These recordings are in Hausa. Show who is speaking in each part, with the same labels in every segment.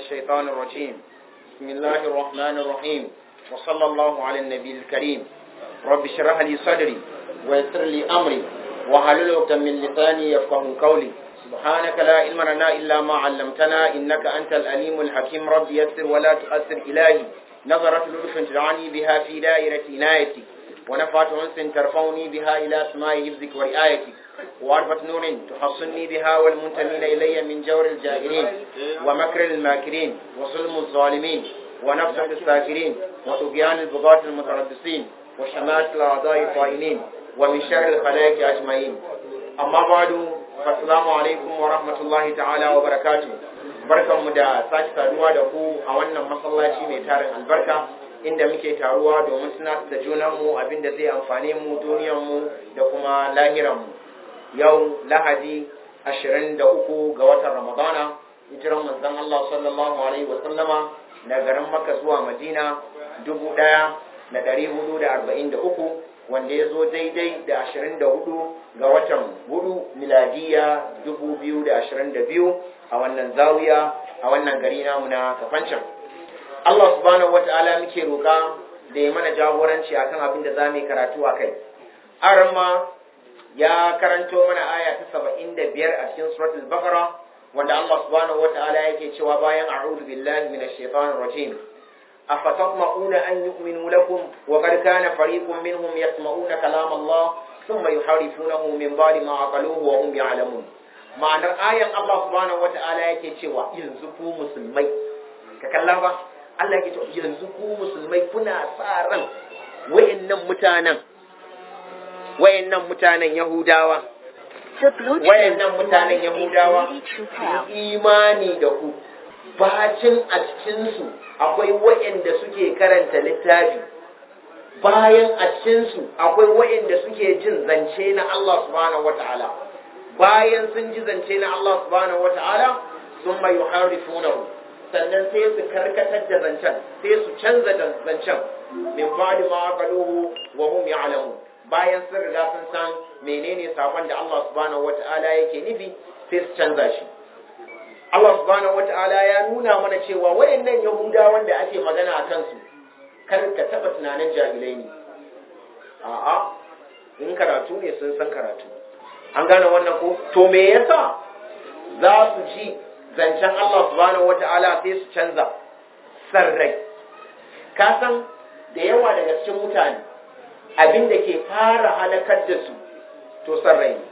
Speaker 1: الشيطان الرجيم بسم الله الرحمن الرحيم وصلى الله على النبي الكريم رب اشرح لي صدري ويسر لي أمري وحلل عقدة من لساني يفقه قولي سبحانك لا علم لنا إلا ما علمتنا إنك أنت الأليم الحكيم رب يسر ولا تؤثر إلهي نظرت لطف تدعاني بها في دائرة عنايتك ونفعت أنس ترفعني بها إلى أسماء حفظك ورعايتك وعرفة نور تحصني بها والمنتمين إلي من جور الجاهلين ومكر الماكرين وظلم الظالمين ونفسة الساكرين وطغيان البغاة المتربصين وشماتة الأعضاء الطائلين ومن شر الخلائق أجمعين أما بعد فالسلام عليكم ورحمة الله تعالى وبركاته barkanmu da sake saduwa da ku a wannan masallaci mai tarin albarka inda muke taruwa domin tunatar da junanmu abinda zai amfane mu duniyarmu da kuma lahiranmu yau lahadi 23 ga watan ramadana hijiran manzon Allah sallallahu alaihi wa sallama da garin Makka zuwa Madina 1443 wanda ya zo daidai da 24 ga watan hudu miladiya 2022 a wannan zawiya a wannan gari namu na kafancan Allah subhanahu wata'ala muke roƙa da ya mana jagoranci akan abin da za mu yi karatu a kai arma ya karanto mana aya ta 75 a cikin suratul baqara wanda Allah subhanahu wata'ala yake cewa bayan a'udhu billahi minash shaitanir rajim أفتطمعون أن يؤمنوا لكم وقد كان فريق منهم يسمعون كلام الله ثم يحرفونه من بعد ما عقلوه وهم يعلمون ma'anar ayan Allah subhanahu wata'ala yake cewa yanzu ku musulmai ka kalla ba Allah yake cewa yanzu ku musulmai kuna sa ran wayannan mutanen wayannan mutanen Yahudawa wayannan mutanen Yahudawa imani da ku bacin a cikinsu akwai waɗanda suke karanta littafi bayan a cikinsu akwai waɗanda suke jin zance na Allah subhanahu wata'ala bayan sun ji zance na Allah subhanahu wata'ala sun mai yuharrifunahu sannan sai su karkatar da zancen sai su canza da zancen min ba'di ma aqaluhu wa hum ya'lamun bayan sun riga sun san menene sakon da Allah subhanahu wata'ala yake nufi sai su canza shi Allah subhanahu wata'ala ya nuna mana cewa wayannan Yahudawan da ake magana a kansu kar ka taba tunanin jahilai ne a'a in karatu ne sun san karatu an gane wannan ko to me yasa za su ji zancen Allah subhanahu wata'ala sai su canza sarrai ka san da yawa daga cikin mutane abin da ke fara halakar da su to sarrai ne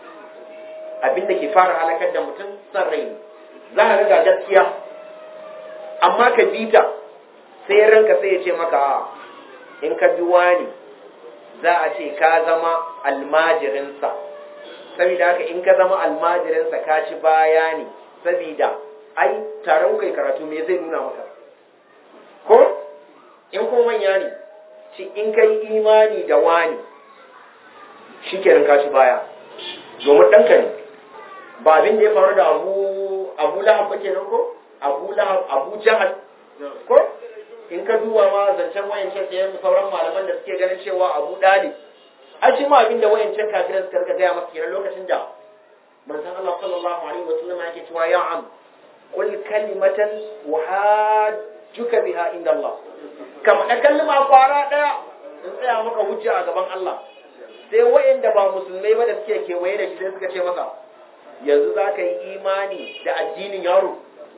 Speaker 1: abin da ke fara halakar da mutum sarrai ne za a riga gaskiya amma ka bi ta sai ranka sai ya ce maka in ka bi wani za a ce ka zama almajirinsa saboda haka in ka zama almajirinsa ka ci baya ne saboda ai taron kai karatu me zai nuna maka ko in ko manya ne ci in ka yi imani da wani shi kenan ka ci baya domin ɗanka ne ba abin da ya faru da abu abu lahab ba kenan ko abu lahab abu jahal ko in ka duba ma zancen wayancin sayan sauran malaman da suke ganin cewa abu dali a shi ma abinda wayancin kafiran suka rika gaya masa kenan lokacin da manzon Allah sallallahu alaihi wa sallam yake cewa ya am qul kalimatan wa hajjuka biha inda Allah kama da kalma kwara daya in tsaya maka hujja a gaban Allah sai wayanda ba musulmai ba da suke kewaye da shi sai suka ce masa yanzu za ka yi imani da addinin yaro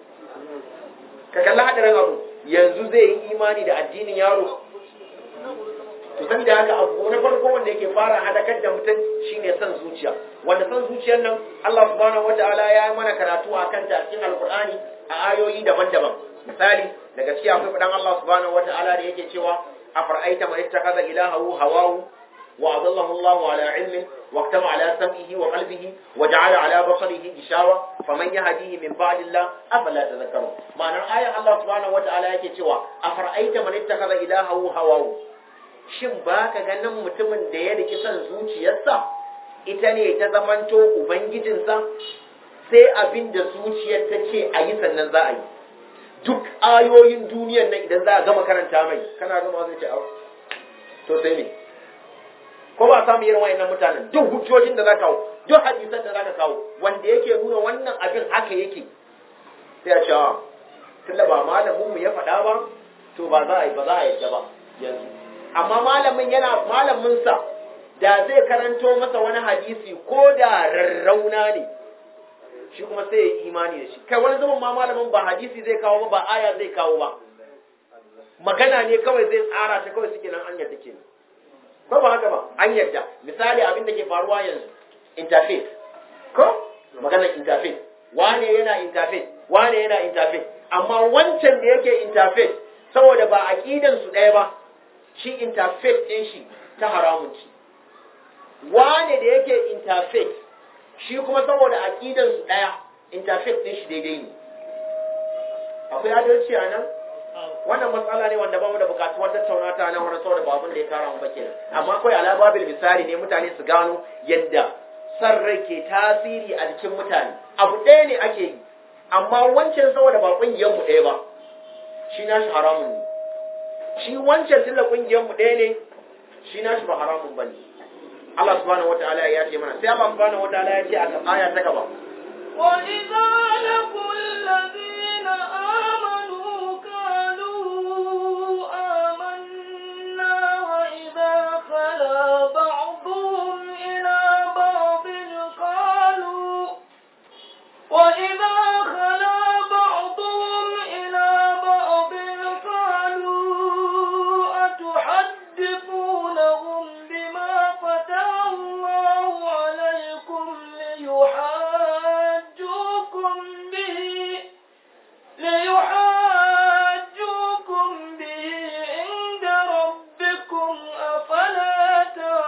Speaker 1: ka kalla haɗarin abu yanzu zai yi imani da addinin yaro to san da haka abu na farko wanda yake fara halakar da mutum shine son zuciya wanda son zuciyar nan Allah subhanahu wataala ya yi mana karatu a kan ta cikin alqur'ani a ayoyi daban-daban misali daga cikin akwai fadan Allah subhanahu wataala da yake cewa afara'aita man ittakhadha ilahahu hawahu وأضله الله على علمه واختم على سمعه وقلبه وجعل على بصره غشاوة فمن يهديه من بعد الله أفلا تذكرون معنى الآية الله سبحانه وتعالى yake cewa أفرأيت من اتخذ إلهه هواه shin ba ka ganin mutumin da ya riki son zuciyarsa ita ne ta zamanto ubangijinsa sai abin da zuciyar ta ce a yi sannan za a yi duk ayoyin duniyar nan idan za a gama karanta mai kana gama zai ce to sai ne ko ba samu irin wayannan mutanen duk hujjojin da za kawo duk hadisan da za ka kawo wanda yake nuna wannan abin haka yake sai a ce tunda ba malamin mu ya faɗa ba to ba za a yi ba za a yadda ba yanzu amma malamin yana malamin sa da zai karanto masa wani hadisi ko da rarrauna ne shi kuma sai ya imani da shi kai wani zaman ma malamin ba hadisi zai kawo ba ba aya zai kawo ba magana ne kawai zai tsara ta kawai suke nan an yadda ke ko ba haka ba an yadda misali abin da ke faruwa yanzu interface ko maganar interface wane yana interface wane yana interface amma wancan da yake interface saboda ba aqidan su ɗaya ba shi interface ɗin shi ta haramun ci wane da yake interface shi kuma saboda aqidan su ɗaya interface ɗin shi daidai ne akwai adalci a nan wannan matsala ne wanda ba mu da bukatuwar tattauna ta nan wani saboda babun da ya kara mu bakin amma kawai ala babil misali ne mutane su gano yadda san rai ke tasiri a jikin mutane abu ɗaya ne ake yi amma wancan saboda ba kungiyar mu ɗaya ba shi na shi haramun ne shi wancan tunda kungiyar mu ɗaya ne shi na shi ba haramun bane Allah subhanahu wataala ya ce mana sai Allah subhanahu wataala ya ce a aya ta gaba
Speaker 2: وإذا لقوا الذين آمنوا قالوا آمنا وإذا خلا بعضهم إلى بعض قالوا وإذا خلا بعضهم إلى بعض قالوا أتحدثونهم بما فتح الله عليكم ليحاجوكم به ليحاجوكم به عند ربكم أفلا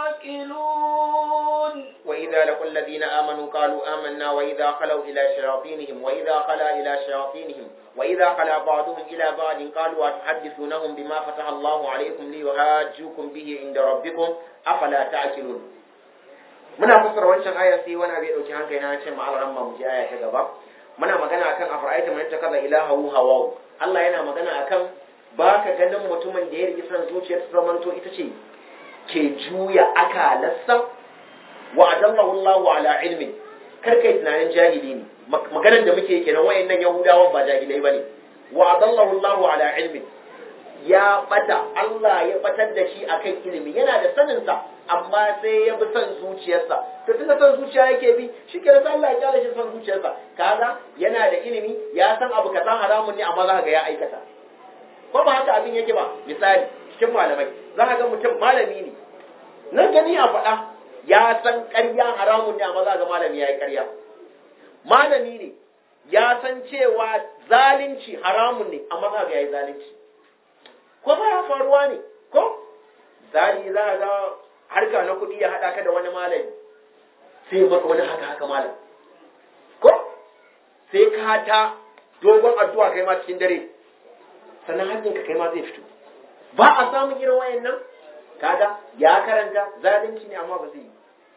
Speaker 2: تعقلون
Speaker 1: وإذا لقوا الذين آمنوا قالوا آمنا وإذا خلوا إلى شياطينهم وإذا خلا إلى شياطينهم وإذا خلا بعضهم إلى بعض قالوا أتحدثونهم بما فتح الله عليكم ليحاجوكم به عند ربكم أفلا تعقلون muna fassara wancan aya sai wani abu ya dauki hankali na ce ma'al ramma mu ji aya ta gaba muna magana akan afra'aita man takaza ilahahu hawahu Allah yana magana akan baka ganin mutumin da ya rigi san zuciyar ta zamanto ita ce ke juya akalarsa wa adallahu Allahu ala ilmin kar kai tunanin jahili ne maganar da muke kenan wayannan yahudawan ba jahilai bane wa adallahu Allahu ala ilmin ya bata Allah ya batar da shi akan ilimi yana da sanin sa amma sai ya bi son zuciyarsa to tunda son zuciya yake bi shi ke sai Allah ya kyale shi son zuciyarsa kaga yana da ilimi ya san abu kaza haramun ne amma za ga ya aikata ko ba haka abin yake ba misali cikin malamai za ka ga mutum malami ne nan gani a faɗa ya san ƙarya haramun ne amma za ga malami ya yi ƙarya malami ne ya san cewa zalunci haramun ne amma za ga ya yi zalunci ko ba ya faruwa ne ko zali za ga harka na kuɗi ya haɗa ka da wani malami sai maka wani haka haka malam ko sai ka ta dogon addu'a kai ma cikin dare sannan hannunka kai ma zai fito ba a samun irin wayannan kaga ya karanta zalunci ne amma ba zai yi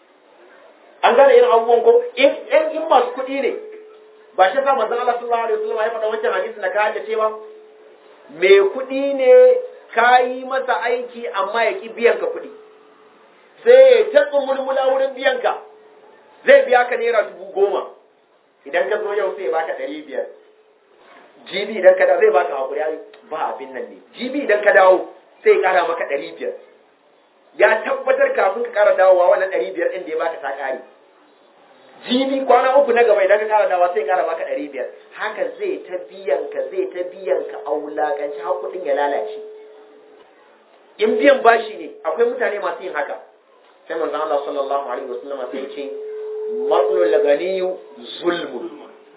Speaker 1: an gane irin abubuwan ko in in masu kuɗi ne ba shi sa manzon Allah sallallahu alaihi wasallam ya faɗa wancan hadisi na ka da cewa me kuɗi ne ka yi masa aiki amma ya ki biyan ka kuɗi sai ya ta mulmula wurin biyan ka zai biya ka naira dubu goma idan ka zo yau sai ya baka ɗari biyar jibi idan ka dawo zai baka hakuri ai ba abin nan ne jibi idan ka dawo sai ya kara maka ɗari biyar ya tabbatar kafin ka kara dawowa wannan ɗari biyar ɗin da ya baka ta ƙare jibi kwana uku na gaba idan ka kara dawowa sai ya kara maka ɗari biyar haka zai ta biyan ka zai ta biyan ka a wulaƙanci har kuɗin ya lalace in biyan bashi ne akwai mutane masu yin haka sai manzon Allah sallallahu alaihi wasallam sai ya ce matsalul ganiyu zulmun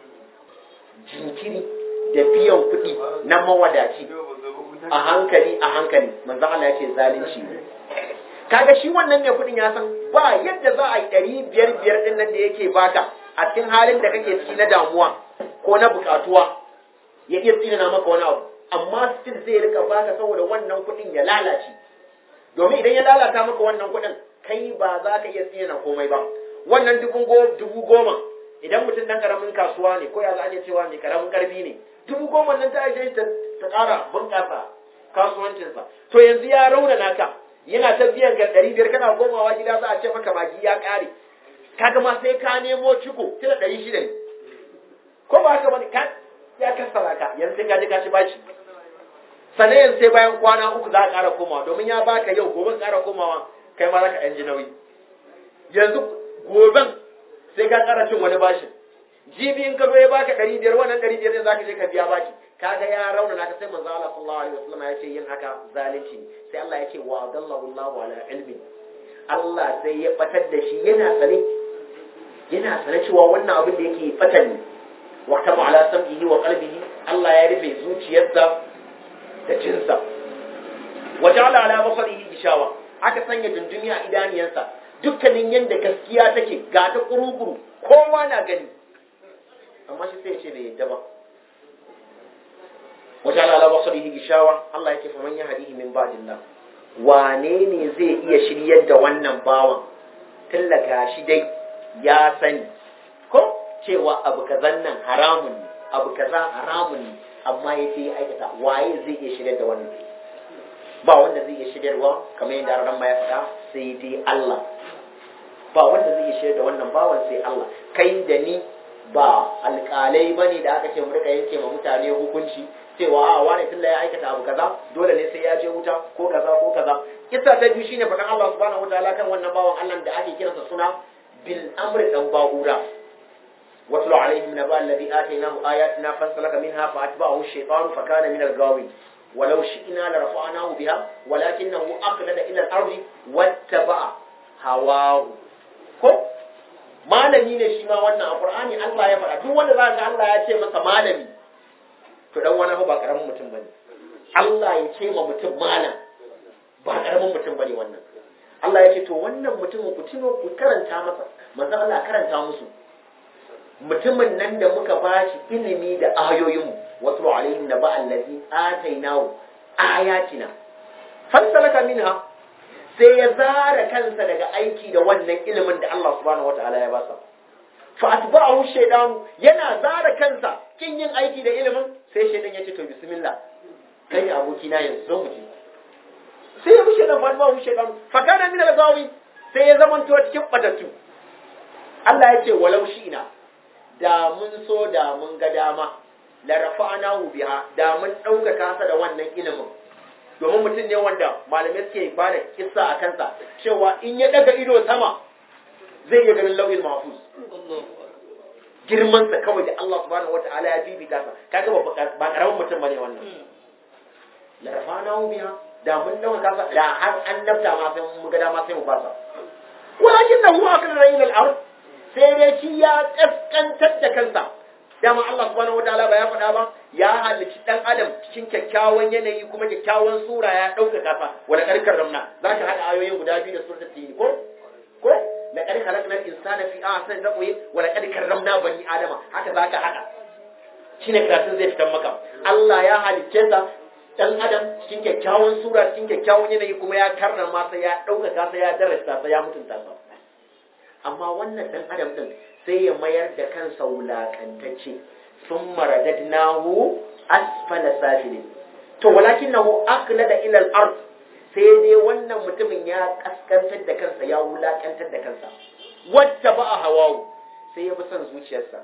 Speaker 1: jinkiri da biyan kuɗi na mawadaci a hankali a hankali manzo Allah ya ce zalunci ne kaga shi wannan mai kuɗin ya san ba yadda za a yi ɗari biyar biyar ɗin nan da yake baka a cikin halin da kake ciki na damuwa ko na buƙatuwa ya iya tsinana maka wani abu amma still zai rika baka saboda wannan kuɗin ya lalace domin idan ya lalata maka wannan kuɗin kai ba za ka iya tsinana komai ba wannan dubu goma idan mutum dan karamin kasuwa ne ko ya za a iya cewa mai karamin karfi ne dubu goma nan ta ajiye ta ƙara bunƙasa kasuwancinsa to yanzu ya rauna naka yana ta biyan ka ɗari biyar kana komawa gida za a ce maka magi ya ƙare kaga ma sai ka nemo ciko tana ɗari shida ne ko ba haka bane ka ya kassara ka yanzu sai ka je ka ci bashi sannan yanzu sai bayan kwana uku za ka ƙara komawa domin ya baka yau gobe ƙara komawa kai ma za ka ɗan ji nauyi yanzu goben sai ka ƙara cin wani bashin jibi in ka zo ya baka ɗari biyar wannan ɗari biyar ɗin za ka je ka biya bashi kaga ya rauna naka sai manzo Allah sallallahu alaihi wasallam ya ce yin haka zalunci ne sai Allah ya ce wa adallahu Allahu ala ilmi Allah sai ya batar da shi yana sane yana sane cewa wannan abin da yake fatan ne wa tabu ala sam'ihi wa qalbihi Allah ya rufe zuciyarsa da jinsa wa ja'ala ala basarihi gishawa aka sanya dundumi a idaniyarsa dukkanin yanda gaskiya take ga ta kurukuru kowa na gani amma shi sai ya ce bai yadda ba wajen ala basarihi gishawa Allah yake faman ya hadihi min ba'dillah wane ne zai iya shiryar da wannan bawan tallaka shi dai ya sani ko cewa abu kazan nan haramun ne abu kaza haramun ne amma ya ce ya aikata waye zai iya shiryar da wannan ba wanda zai iya shiryarwa kamar yadda ran ma ya faɗa sai dai Allah ba wanda zai iya shiryar da wannan bawan sai Allah kai da ni ba alƙalai bane da aka ce mu rika yanke ma mutane hukunci cewa a wane tunda ya aikata abu kaza dole ne sai ya je wuta ko kaza ko kaza kissa ta biyu shine faɗan Allah subhanahu wataala kan wannan bawan Allah da ake kiransa suna bil amri dan ba'ura watlu alaihim naba alladhi atainahu ayatina fansalaka minha fa atba'ahu ash-shaytanu fa kana min al-ghawin ولو شئنا لرفعناه بها ولكنه أخلد إلى الأرض واتبع هواه ko malami ne shi ma wannan a Qur'ani Allah ya faɗa duk wanda za ga Allah ya ce masa malami to dan wani ba karamin mutum bane Allah ya ce ma mutum malam ba karamin mutum bane wannan Allah ya ce to wannan mutumin ku tuno ku karanta masa manzo Allah karanta musu mutumin nan da muka bashi ilimi da ayoyinmu wasu alaihim naba allazi atainahu ayatina fasalaka minha sai ya zara kansa daga aiki da wannan ilimin da Allah subhanahu wataala ya basa fa atba'ahu shaytanu yana zara kansa kin yin aiki da ilimin sai shaytan ya ce to bismillah kai ne aboki na yanzu zo mu je sai ya bushe dan fa atba'ahu shaytanu fa kana min al-gawi sai ya zamanto cikin batattu Allah ya ce walau ina da mun so da mun ga dama la rafa'nahu biha da mun ɗaukaka sa da wannan ilimin domin mutum ne wanda malamai suke ba da kissa a kansa cewa in ya daga ido sama zai iya ganin lauyin mahfuz girman sa kawai da Allah subhanahu wata'ala ya bibita sa kaga ba karamin mutum bane wannan la rafa'nahu biha da mun ɗaukaka sa da har an nafta ma sai mun ga dama sai mu fasa walakin nahu akala ila al-ard sai dai shi ya kaskantar da kansa dama Allah subhanahu wataala ba ya faɗa ba ya halicci dan adam cikin kyakkyawan yanayi kuma kyakkyawan sura ya ɗauka kafa wala karkar ramna za ka haɗa ayoyin guda biyu da suratul tin ko ko la qad khalaqna al-insana fi ahsani taqwim wala qad karramna bani adama haka za ka haɗa shine karatun zai fitar maka Allah ya halicce sa dan adam cikin kyakkyawan sura cikin kyakkyawan yanayi kuma ya karrama sa ya ɗauka sa ya darasta sa ya mutunta sa amma wannan dan adam din sai ya mayar da kansa wulakantacce sun maradadnahu asfala safilin to walakinahu aqlada ila al-ard sai dai wannan mutumin ya kaskantar da kansa ya wulakantar da kansa wata ba hawawu sai ya bi son zuciyarsa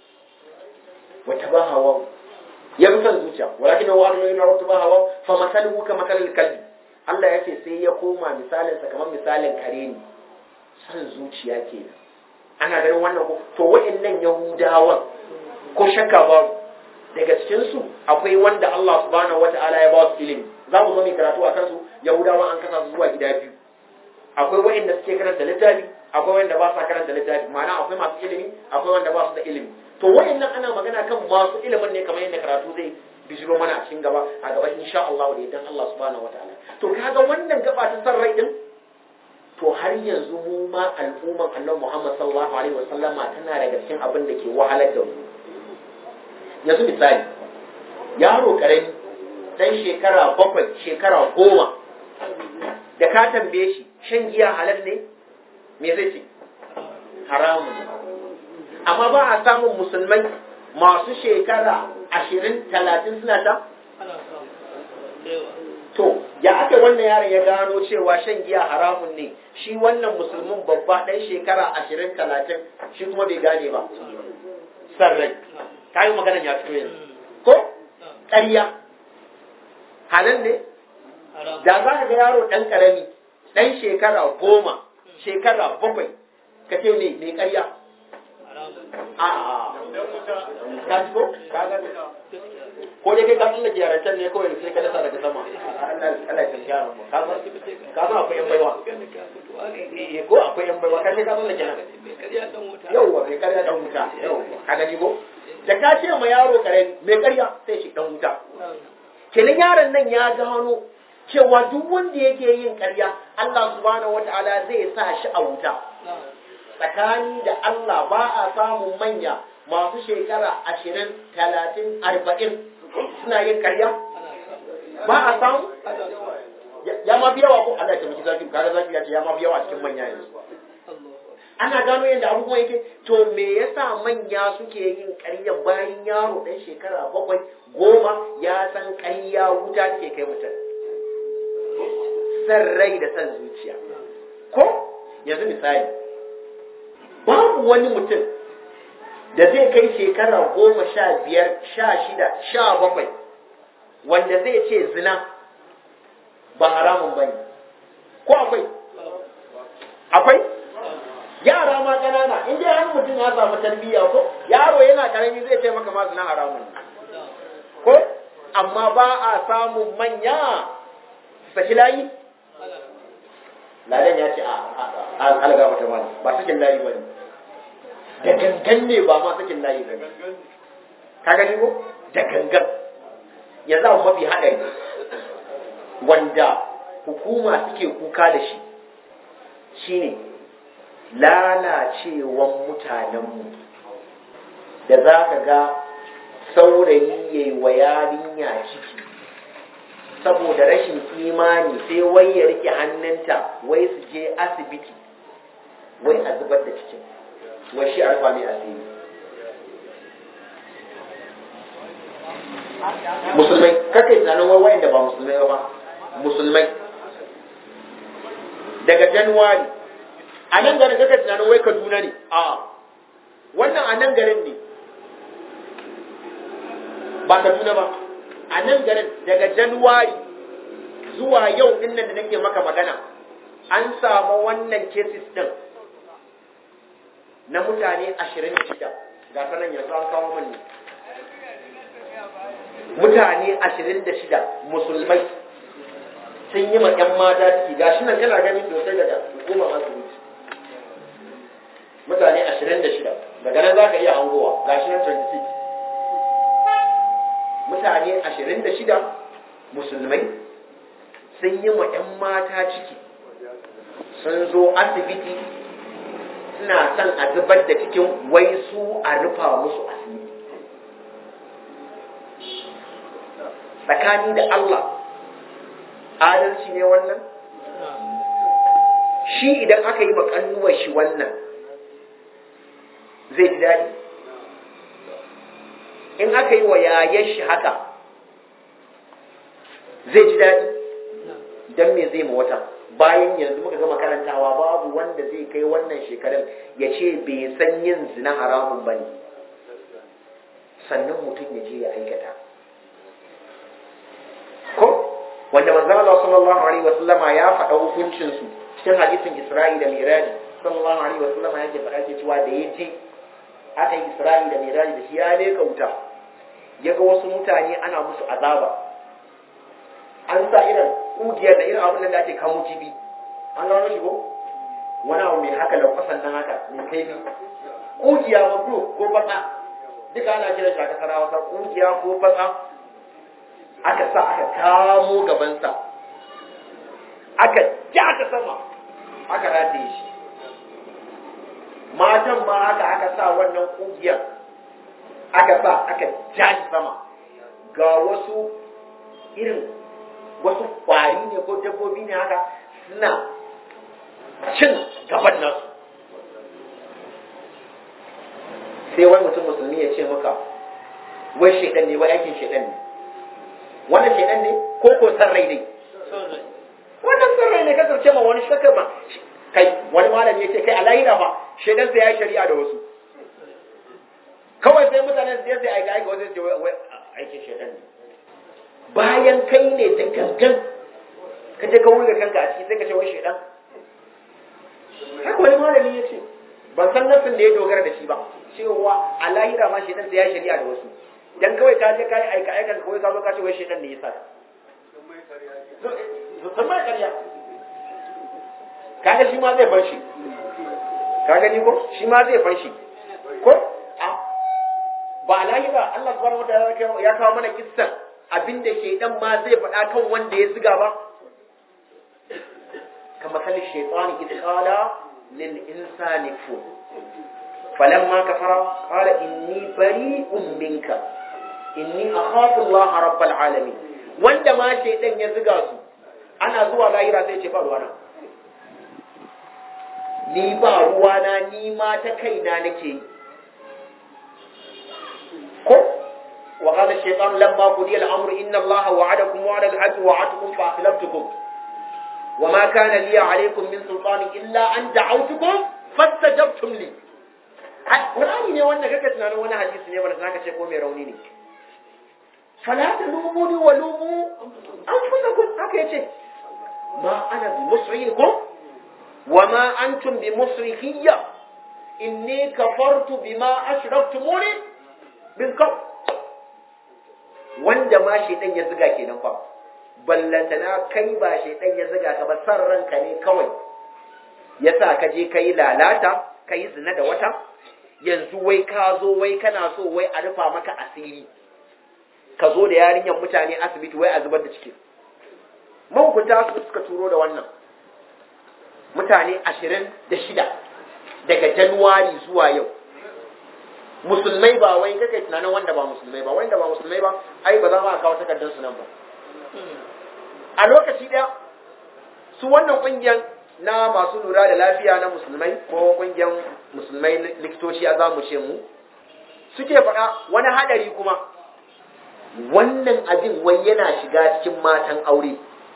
Speaker 1: wata ba hawawu ya bi son zuciya walakinahu aqlada ila wata ba hawawu fa masaluhu ka masalil kalbi Allah ya ce sai ya koma misalinsa kamar misalin kare ne son zuciya kenan ana ganin wannan ko to wa'annan yahudawan ko shakka ba daga cikin su akwai wanda Allah subhanahu wata'ala ya ba su ilimi za mu zo mu karatu akan su yahudawa an kasa su zuwa gida biyu akwai wa'anda suke karanta littafi akwai wanda ba sa karanta littafi ma'ana akwai masu ilimi akwai wanda ba su da ilimi to wa'annan ana magana kan masu ilimin ne kamar yadda karatu zai bijiro mana a cikin gaba a gaba insha Allah da idan Allah subhanahu wata'ala to kaga wannan gaba ta san rai din to har yanzu mu ma al'umman annabi Muhammad sallallahu alaihi wa sallama tana daga cikin abin da ke wahalar da mu yanzu misali yaro karami dan shekara bakwai shekara goma da ka tambaye shi shan giya halal ne me zai ce haramun amma ba a samun musulmai masu shekara ashirin talatin suna ta to ya aka wannan yaron ya gano cewa shan giya haramun ne shi wannan musulmin babba ɗan shekara ashirin talatin shi kuma bai gane ba sarrai ta yi maganar ya fito yanzu ko ƙarya halal ne da za ka ga yaro ɗan ƙarami ɗan shekara goma shekara bakwai ka ce ne mai ƙarya a ka ji ko ka ga ko dai kai ka tsallake yarancan ne kawai sai ka dasa daga sama Allah ya tafi yaron mu ka san ka san akwai yan baiwa eh ko akwai yan baiwa ka sai ka tsallake nan yauwa mai ƙarya dan wuta yauwa ka gani ko da ka ce ma yaro karami mai ƙarya sai shi dan wuta kenan yaron nan ya gano cewa duk wanda yake yin ƙarya Allah subhanahu wata'ala zai sa shi a wuta tsakani da Allah ba a samun manya masu shekara ashirin talatin arba'in suna yin ƙarya ba a samu ya ma fi yawa ko Allah ya taimaki zaki kaga zaki ya ce ya ma fi yawa cikin manya yanzu ana gano yadda abubuwan yake to me yasa manya suke yin ƙarya bayan yaro ɗan shekara bakwai goma ya san ƙarya wuta take kai mutum san rai da san zuciya ko yanzu misali babu wani mutum da zai kai shekara goma sha biyar sha shida sha bakwai wanda zai ce zina ba haramun bane ko akwai akwai yara ma ƙanana in dai har mutum ya samu tarbiyya ko yaro yana karami zai ce maka ma zina haramun ko amma ba a samun manya saki layi ladan ya ce a alga mata ba ba sakin layi ba ne da gangan ne ba ma sakin layi ba ne ka gani ko da gangan ya za mafi haɗari wanda hukuma suke kuka da shi shine lalacewan mutanenmu da za ka ga saurayi ya yi wa yarinya ciki saboda rashin imani sai wai ya rike hannunta wai su je asibiti wai a zubar da cikin wai shi arfa mai asiri musulmai kakai tunanin wai wayan da ba musulmai ba musulmai daga januwari a nan garin kaka tunanin wai kaduna ne a wannan a nan garin ne ba kaduna ba a nan garin daga januwari zuwa yau din nan da nake maka magana an samu wannan cases din na mutane ashirin da shida ga sanan yanzu an kawo mani mutane ashirin da shida musulmai sun yi ma 'yan mata ciki ga shi nan kana ganin sosai daga hukumar asibiti mutane ashirin da shida daga nan za ka iya hangowa ga shi nan 26 mutane ashirin da shida musulmai sun yi ma 'yan mata ciki sun zo asibiti suna son a zubar da cikin wai su a rufa musu asiri tsakani da Allah adalci ne wannan shi idan aka yi makannuwar shi wannan zai ji daɗi in aka yi wa yayen shi haka zai ji daɗi don me zai ma wata bayan yanzu muka gama karantawa babu wanda zai kai wannan shekarun ya ce bai san yin zina haramun ba ne sannan mutum ya je ya aikata ko wanda manzo Allah sallallahu alaihi wasallama ya faɗa hukuncin su cikin hadisin Isra'i da Miraji sallallahu alaihi wasallama yake faɗa ke cewa da yaje aka yi Isra'i da Miraji da shi ya leka wuta ya ga wasu mutane ana musu azaba an sa irin kugiyar da irin abin da ake kamo kibi an gano shi ko wani abu mai haka lankwasan nan haka mai kaifi kugiya ma ko fatsa duka ana kiran shi a kasar hausa kugiya ko fatsa aka sa aka kamo gabansa aka ja ta sama aka rataye shi matan ma haka aka sa wannan kugiyar aka sa aka ja shi sama ga wasu irin wasu kwari ne ko dabbobi ne haka suna cin gaban nasu sai wani mutum musulmi ya ce maka wai shaidan ne wai aikin shaidan ne wannan shaidan ne ko ko san rai ne wannan san rai ne ka sarce ma wani shakka ma kai wani malami ya ce kai alahira fa shaidan sai ya yi shari'a da wasu kawai sai mutane su sai aika aika wasu ce aikin shaidan ne bayan kai ne da gangan ka je ka wurga kanka a ciki sai ka ce wai shaidan haka wani malami ya ce ban san nassin da ya dogara da shi ba cewa a lahira ma shaidan sai ya shari'a da wasu dan kawai ka je kai aika aika kawai ka zo ka ce wai shaidan ne ya sa sun mai karya kaga shi ma zai bar shi ka gani ko shi ma zai bar shi ko ba a lahira Allah subhanahu wataala ya kawo mana kissan abinda shaidan ma zai faɗa kan wanda ya ziga ba kama kalli shaitani idh qala lil insani kfur falamma kafara qala inni bari'un minka inni akhafu Allah rabbal alamin wanda ma shaidan ya ziga su ana zuwa lahira sai ce ba ruwana ni ba ruwana ni ma ta kaina nake yi ko wa qala ash-shaytan lamma qudiya al-amru inna allaha wa'adakum wa'ada al-haqqi wa'atukum fa akhlaftukum wa ma kana li 'alaykum min sultani illa an da'awtukum fastajabtum li Qur'ani ne wannan kake tunanin wani hadisi ne wanda zaka ce ko mai rauni ne fala talumuni wa lumu anfusakum haka yace ma ana bi musrikum wa ma antum bi musrikiyya inni kafartu bima ashraktumuni bin kau wanda ma shaidan ya ziga kenan fa ballantana kai ba shaidan ya ziga ka ba san ranka ne kawai yasa ka je kai lalata kai zina da wata yanzu wai ka zo wai kana so wai a rufa maka asiri ka zo da yarinyar mutane asibiti wai a zubar da cikin mahukunta su suka turo da wannan mutane ashirin da shida daga januwari zuwa yau musulmai ba wai kake tunanin wanda ba musulmai ba wanda ba musulmai ba ai ba za mu kawo takardar su nan ba a lokaci daya su wannan kungiyar na masu lura da lafiya na musulmai ko kungiyar musulmai likitoci a zamu ce mu suke faɗa wani hadari kuma wannan abin wai yana shiga cikin matan aure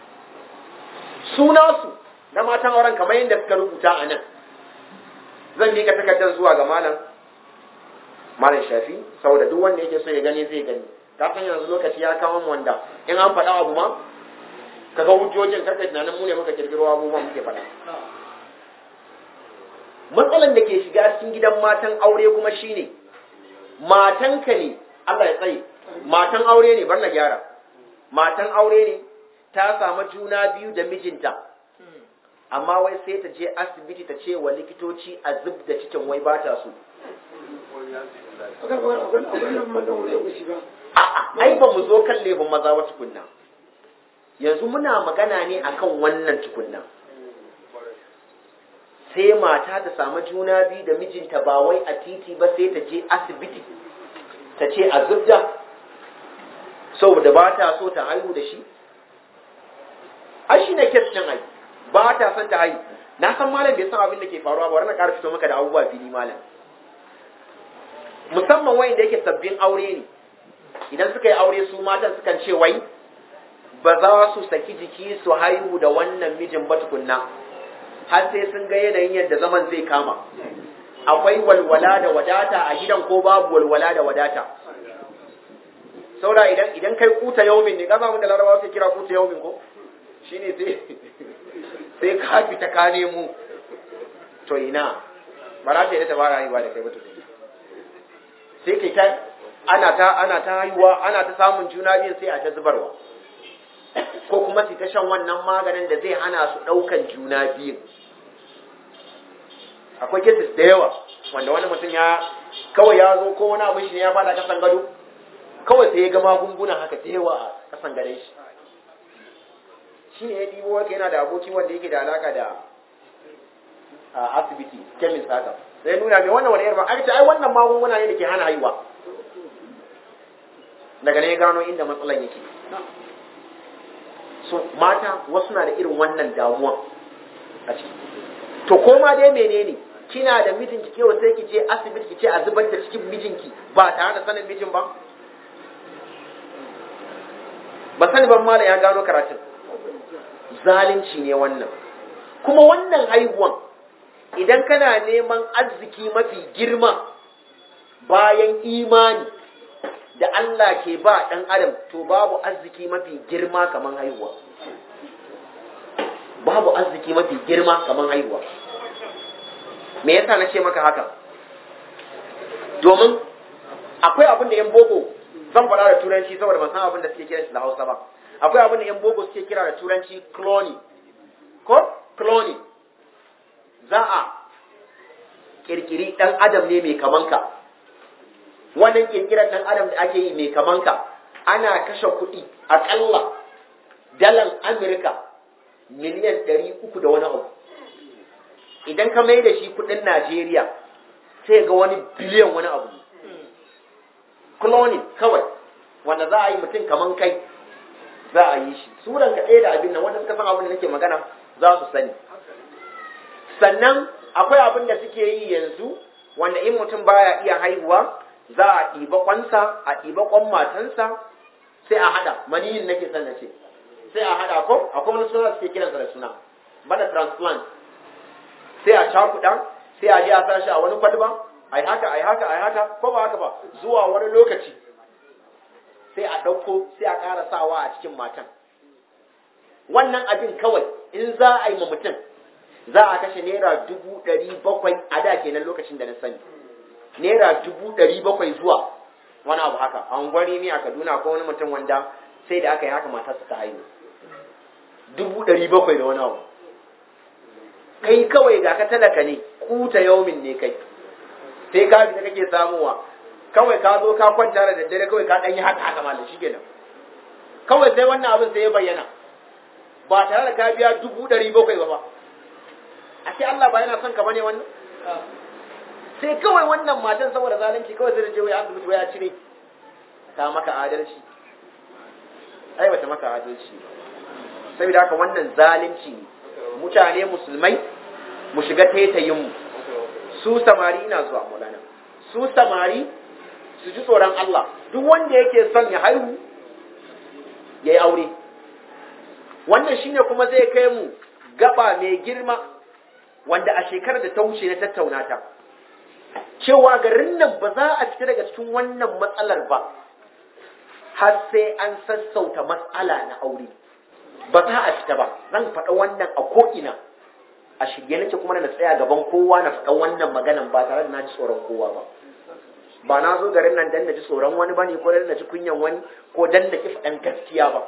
Speaker 1: suna su na matan auren kamar yadda suka rubuta a nan zan miƙa takardar zuwa ga malam malam shafi saboda duk wanda yake so ya gani zai gani ka san yanzu lokaci ya kawo mu wanda in an faɗa abu ma kaga hujjojin kaka tunanin mu ne muka kirkiro abubuwan muke faɗa matsalan da ke shiga cikin gidan matan aure kuma shine matanka ne Allah ya tsaye matan aure ne bar na gyara matan aure ne ta samu juna biyu da mijinta amma wai sai ta je asibiti ta ce wa likitoci a zub da cikin wai ba ta so ai ba mu zo kan lebin maza ba tukunna yanzu muna magana ne akan wannan tukunna sai mata ta samu juna biyu da mijinta ba wai a titi ba sai ta je asibiti ta ce a zubda saboda ba ta so ta haihu da shi ai shi ne kes ɗin ai ba ta son ta haihu na san malam bai san abin da ke faruwa ba na ƙara fito maka da abubuwa fili malam musamman wayan da yake sabbin aure ne idan suka yi aure su matan sukan ce wai ba za su saki jiki su haihu da wannan mijin ba tukunna har sai sun ga yanayin yadda zaman zai kama akwai walwala da wadata a gidan ko babu walwala da wadata saboda idan idan kai kuta yaumin ne kaza mun da larabawa sai kira kuta yaumin ko shine sai sai ka fita ka nemo to ina ba za ta yi ta fara haihuwa da kai ba to sai kai ta ana ta ana ta haihuwa ana ta samun juna biyu sai a ta zubarwa ko kuma su ta shan wannan maganin da zai hana su ɗaukan juna biyu akwai cases da yawa wanda wani mutum ya kawai ya zo ko wani abin shi ne ya fada kasan gado kawai sai ya ga magungunan haka da yawa a kasan gare shi shi ne ya ɗibo wata yana da aboki wanda yake da alaka da asibiti kemis haka sai nuna mai wannan wani yarba aka ce ai wannan magunguna ne da ke hana haihuwa daga ne ya gano inda matsalan yake so mata wasu na da irin wannan damuwa a ciki to koma dai menene kina da mijinki kewa sai ki je asibiti ki ce a zubar da cikin mijinki ba tare da sanin mijin ba ba sani ban mala ya gano karatun zalunci ne wannan kuma wannan haihuwan idan kana neman arziki mafi girma bayan imani da Allah ke ba ɗan adam to babu arziki mafi girma kaman haihuwa babu arziki mafi girma kaman haihuwa me yasa na ce maka haka domin akwai abin da yan boko zan faɗa da turanci saboda ban san abin da suke kira shi da Hausa ba akwai abin da yan boko suke kira da turanci cloning ko cloning za a kirkiri ɗan adam ne mai kamanka wannan kirkirar ɗan adam da ake yi mai kamanka ana kashe kuɗi aƙalla dalan Amurka miliyan ɗari uku da wani abu idan ka mai da shi kuɗin Najeriya sai ga wani biliyan wani abu cloning kawai wanda za a yi mutum kaman kai za a yi shi suran ka ɗaya da abin nan wanda suka san abin da nake magana za su sani sannan akwai abin da suke yi yanzu wanda in mutum baya iya haihuwa za a ɗiba kwansa a ɗiba kwan matansa sai a haɗa maniyin nake son na ce sai a haɗa ko akwai wani suna suke kiransa da suna bana transplant sai a cakuɗa sai a je a sa shi a wani kwalba ai haka ai haka ai haka ko ba haka ba zuwa wani lokaci sai a ɗauko sai a ƙara sawa a cikin matan wannan abin kawai in za a yi ma mutum za a kashe naira dubu ɗari bakwai a da kenan lokacin da na sani naira dubu ɗari bakwai zuwa wani abu haka a unguwari ne a kaduna ko wani mutum wanda sai da aka yi haka matarsa ta haihu dubu ɗari bakwai da wani abu kai kawai ga ka talaka ne kuta yaumin ne kai sai ka fita kake samuwa kawai ka zo ka kwanta da daddare kawai ka ɗan yi haka haka malam shi kenan kawai sai wannan abin sai ya bayyana ba tare da ka biya dubu ɗari bakwai ba ba a ce Allah ba yana son ka bane wannan sai kawai wannan matan saboda zalunci kawai sai da je wai asibiti wai ya cire ta maka adalci ai bata maka adalci saboda haka wannan zalunci ne mutane musulmai mu shiga taitayin mu su samari ina zuwa mulana su samari su ji tsoron Allah duk wanda yake son ya haihu ya yi aure wannan shine kuma zai kai mu gaba mai girma wanda a shekarar da ta wuce na tattauna ta cewa garin nan ba za a fita daga cikin wannan matsalar ba har sai an sassauta matsala na aure ba za a fita ba zan faɗa wannan a ko'ina a shirye nake kuma na tsaya gaban kowa na faɗa wannan maganan ba tare da na ji tsoron kowa ba ba na zo garin nan dan na ji tsoron wani bane ko dan na ji kunyan wani ko dan na ki faɗan gaskiya ba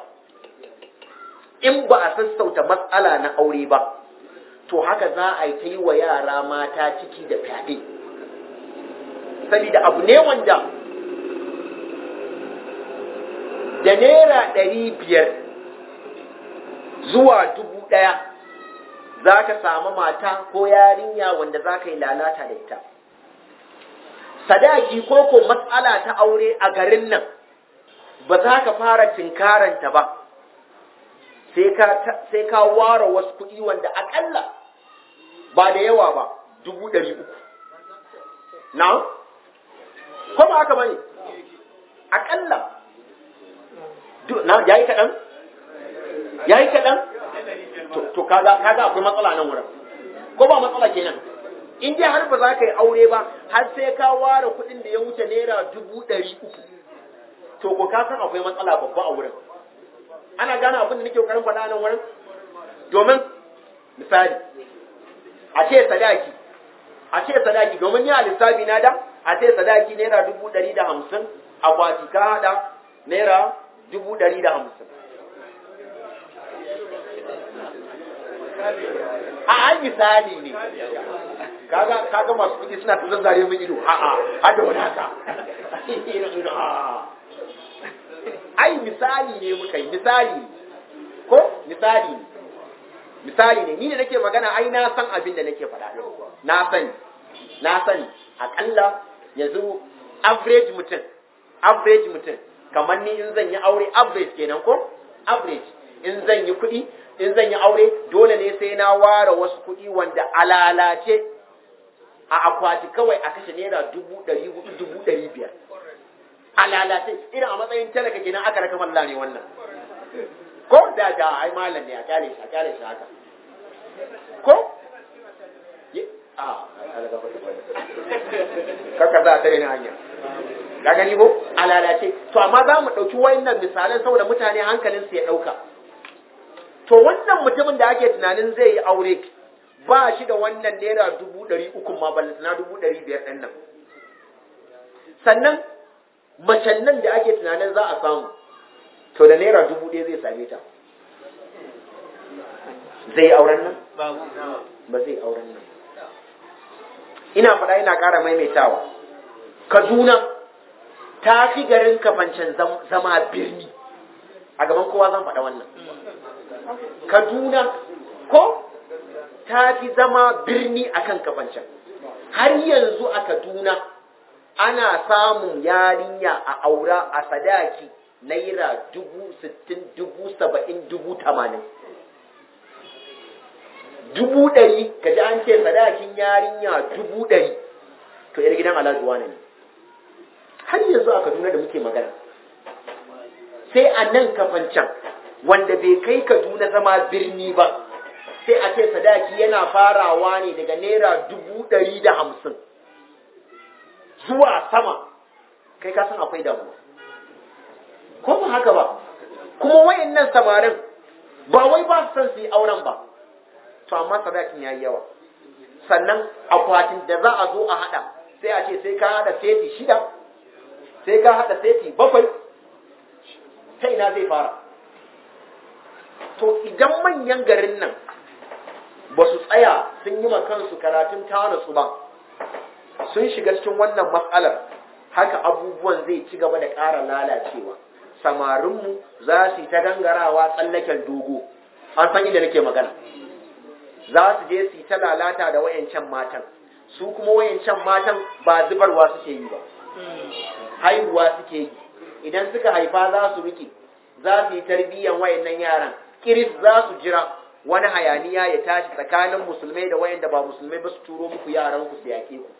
Speaker 1: in ba a sassauta matsala na aure ba to haka za a yi ta yi wa yara mata ciki da fyaɗe saboda abu ne wanda da naira ɗari biyar zuwa dubu ɗaya za ka samu mata ko yarinya wanda za ka yi lalata da ita sadaki ko ko matsala ta aure a garin nan ba za ka fara tinkaranta ba sai ka ware wasu kuɗi wanda akalla ba da yawa ba dubu ɗari uku na? ko ba haka ba ne akalla na ya yi kaɗan? ya yi kaɗan? to kaga akwai matsala nan wurin ko ba matsala kenan in dai har ba za ka yi aure ba har sai ka ware kuɗin da ya wuce naira dubu ɗari uku to ko ka san akwai matsala babba a wurin ana gane abin da nake kokarin faɗa nan wurin domin misali a ce sadaki a ce sadaki domin ni a lissafi na da a ce sadaki naira dubu ɗari da hamsin akwati ka haɗa naira dubu ɗari da hamsin a an misali ne kaga kaga masu kuɗi suna ta zazzare min ido a'a har da wani haka ai misali ne muka yi misali ko misali ne misali ne ni da nake magana ai na san abin da nake faɗa na sani na sani akalla yanzu average mutum average mutum kamar ni in zan yi aure average kenan ko average in zan yi kuɗi in zan yi aure dole ne sai na ware wasu kuɗi wanda alalace a akwati kawai a kashe naira dubu ɗari hudu dubu ɗari biyar a lalace irin a matsayin talaka kenan aka raka malla ne wannan ko da da ai malam ne a kyale shi a kyale shi haka ko a kaka za a tare ni hanya ka gani ko a lalace to amma za mu ɗauki wayannan misalan saboda mutane hankalinsu ya ɗauka to wannan mutumin da ake tunanin zai yi aure ba shi da wannan naira dubu ɗari uku ma na dubu ɗari biyar ɗin nan sannan macen nan da ake tunanin za a samu to da naira dubu ɗaya zai same ta zai auren nan ba zai auren nan ina faɗa ina ƙara maimaitawa kaduna ta fi garin kafancen zama birni a gaban kowa zan faɗa wannan kaduna ko ta fi zama birni akan kafancen har yanzu a kaduna ana samun yarinya a aura a sadaki naira dubu sittin dubu saba'in dubu tamanin dubu ɗari ka ji an ce sadakin yarinya dubu ɗari to yar gidan alhaji wane ne har yanzu a kaduna da muke magana sai a nan kafancan wanda bai kai kaduna zama birni ba sai a ce sadaki yana farawa ne daga naira dubu ɗari da hamsin zuwa sama kai ka san akwai damuwa ko ba haka ba kuma wayannan samarin ba wai ba su san su yi auren ba to amma sadakin yayi yawa sannan akwatin da za a zo a hada sai a ce sai ka hada seti shida sai ka hada seti bakwai ta ina zai fara to idan manyan garin nan ba su tsaya sun yi kansu karatun tana su ba sun shiga cikin wannan matsalar haka abubuwan zai ci gaba da ƙara lalacewa samarinmu za su yi ta gangarawa tsallaken dogo an san inda nake magana za su je su yi ta lalata da wayancan matan su kuma wayancan matan ba zubarwa suke yi ba haihuwa suke yi idan suka haifa za su rike za su yi tarbiyyan wayannan yaran kiris za su jira wani hayaniya ya tashi tsakanin musulmai da wayanda ba musulmai ba su turo muku yaran ku su yake ku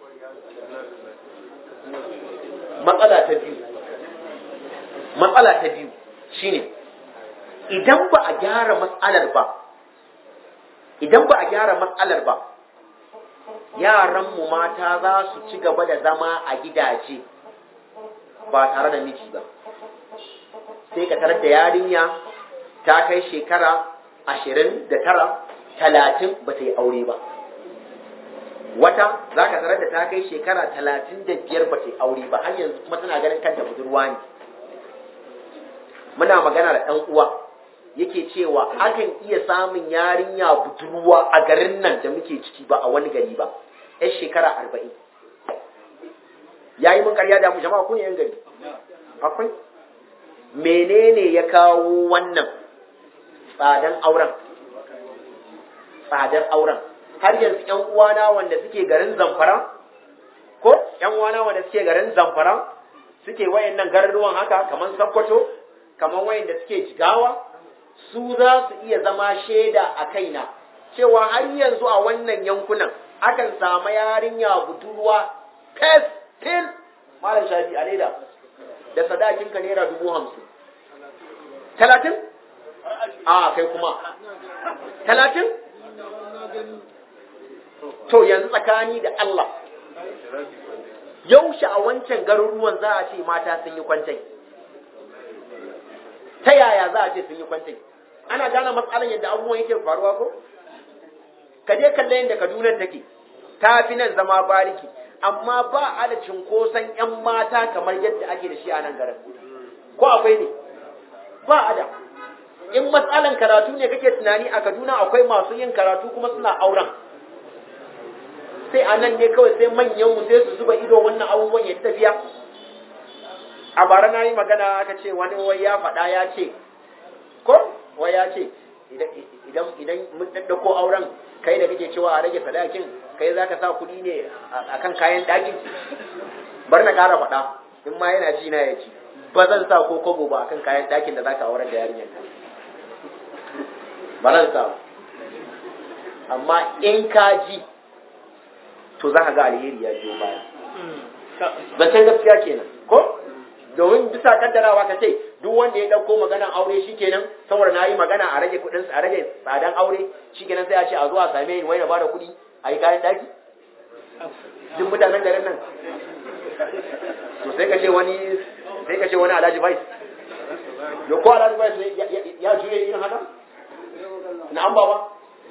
Speaker 1: matsala ta biyu matsala ta biyu shine idan ba a gyara matsalar ba idan ba a gyara matsalar ba yaranmu mata za su ci gaba da zama a gidaje ba tare da miji ba sai ka tarar da yarinya ta kai shekara ashirin da tara talatin ba ta yi aure ba wata za ka tarar da ta kai shekara talatin da biyar ba ta yi aure ba har yanzu kuma tana ganin kanta budurwa ne muna magana da ɗan uwa yake cewa akan iya samun yarinya budurwa a garin nan da muke ciki ba a wani gari ba yan shekara arba'in ya yi mun karya da mu jama'a ku ne yan gari akwai menene ya kawo wannan tsadan auren tsadar auren har yanzu yan uwana wanda suke garin zamfara ko yan uwana wanda suke garin zamfara suke wayannan garuruwan haka kamar sakkwato kamar wayanda suke jigawa su za su iya zama shaida a kaina cewa har yanzu a wannan yankunan akan samu yarinya budurwa fes fil malam shafi a leda da sadakin ka naira dubu hamsin talatin a kai kuma talatin to yanzu tsakani da Allah yaushe a wancan garuruwan za a ce mata sun yi kwantai ta yaya za a ce sun yi kwantai ana gane matsalan yadda abubuwan yake faruwa ko ka je kalle yadda kaduna take ta fi nan zama bariki amma ba a da cinkoson yan mata kamar yadda ake da shi a nan garin ko akwai ne ba a da in matsalan karatu ne kake tunani a kaduna akwai masu yin karatu kuma suna auren sai a nan ne kawai sai manyan mu sai su zuba ido wannan abubuwan ya tafiya a bara na yi magana aka ce wani wai ya faɗa ya ce ko wai ya ce idan idan mun daddako auren kai da kake cewa a rage sadakin kai za ka sa kuɗi ne a kan kayan ɗakin bar na ƙara faɗa in ma yana ji na ya ci ba zan sa ko kobo ba akan kayan ɗakin da za ka auren da yarinyar ka ba zan sa amma in ka ji to za ka ga alheri ya biyo baya zancen gaskiya kenan ko domin bisa kaddarawa ka ce duk wanda ya dauko maganan aure shikenan saboda na yi magana a rage kudin a rage tsadan aure shikenan sai a ce a zo a same ni wai na bada kudi a yi kayan daki duk mutanen garin nan to sai ka ce wani sai ka ce wani alhaji bai yo ko alhaji bai ya juye irin haka na an baba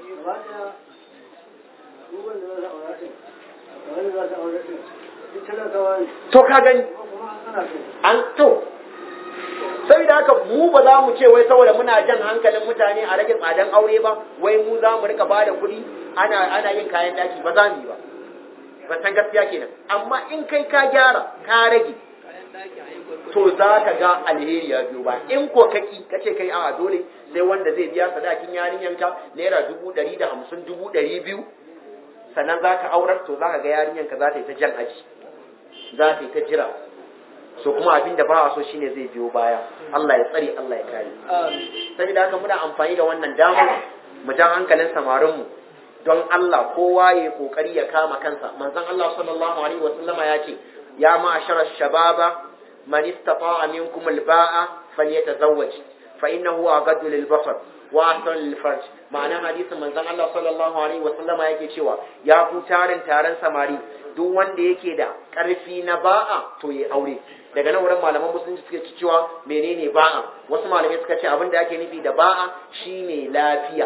Speaker 1: to ka gani an to sai da haka mu ba za mu ce wai saboda muna jan hankalin mutane a rage tsadan aure ba wai mu za mu rika bada kuɗi ana ana yin kayan daki ba za mu yi ba ba san gaskiya kenan amma in kai ka gyara ka rage to za ka ga alheri ya biyo ba in ko kaki ka ce kai a dole sai wanda zai biya sadakin yarinyanka naira dubu ɗari da hamsin dubu ɗari biyu sannan za ka aurar to za ka ga yarinyanka za ta yi ta jan aji za ta yi ta jira so kuma abin da ba a so shine zai biyo baya Allah ya tsare Allah ya kare saboda haka muna amfani da wannan damar mu jan hankalin samarinmu don Allah kowa ya kokari ya kama kansa manzon Allah sallallahu alaihi wa sallama ya ce ya ma'ashara shababa man istata'a minkum al-ba'a falyatazawwaj fa innahu aghaddu lil-basar wa ahsanu lil-farj ma'ana hadisin manzon Allah sallallahu alaihi wa sallama yake cewa ya ku tarin taron samari duk wanda yake da karfi na ba'a to ya aure daga nan wurin malaman musulunci suke cewa menene ba'a wasu malamai suka ce abin da ake nufi da ba'a shine lafiya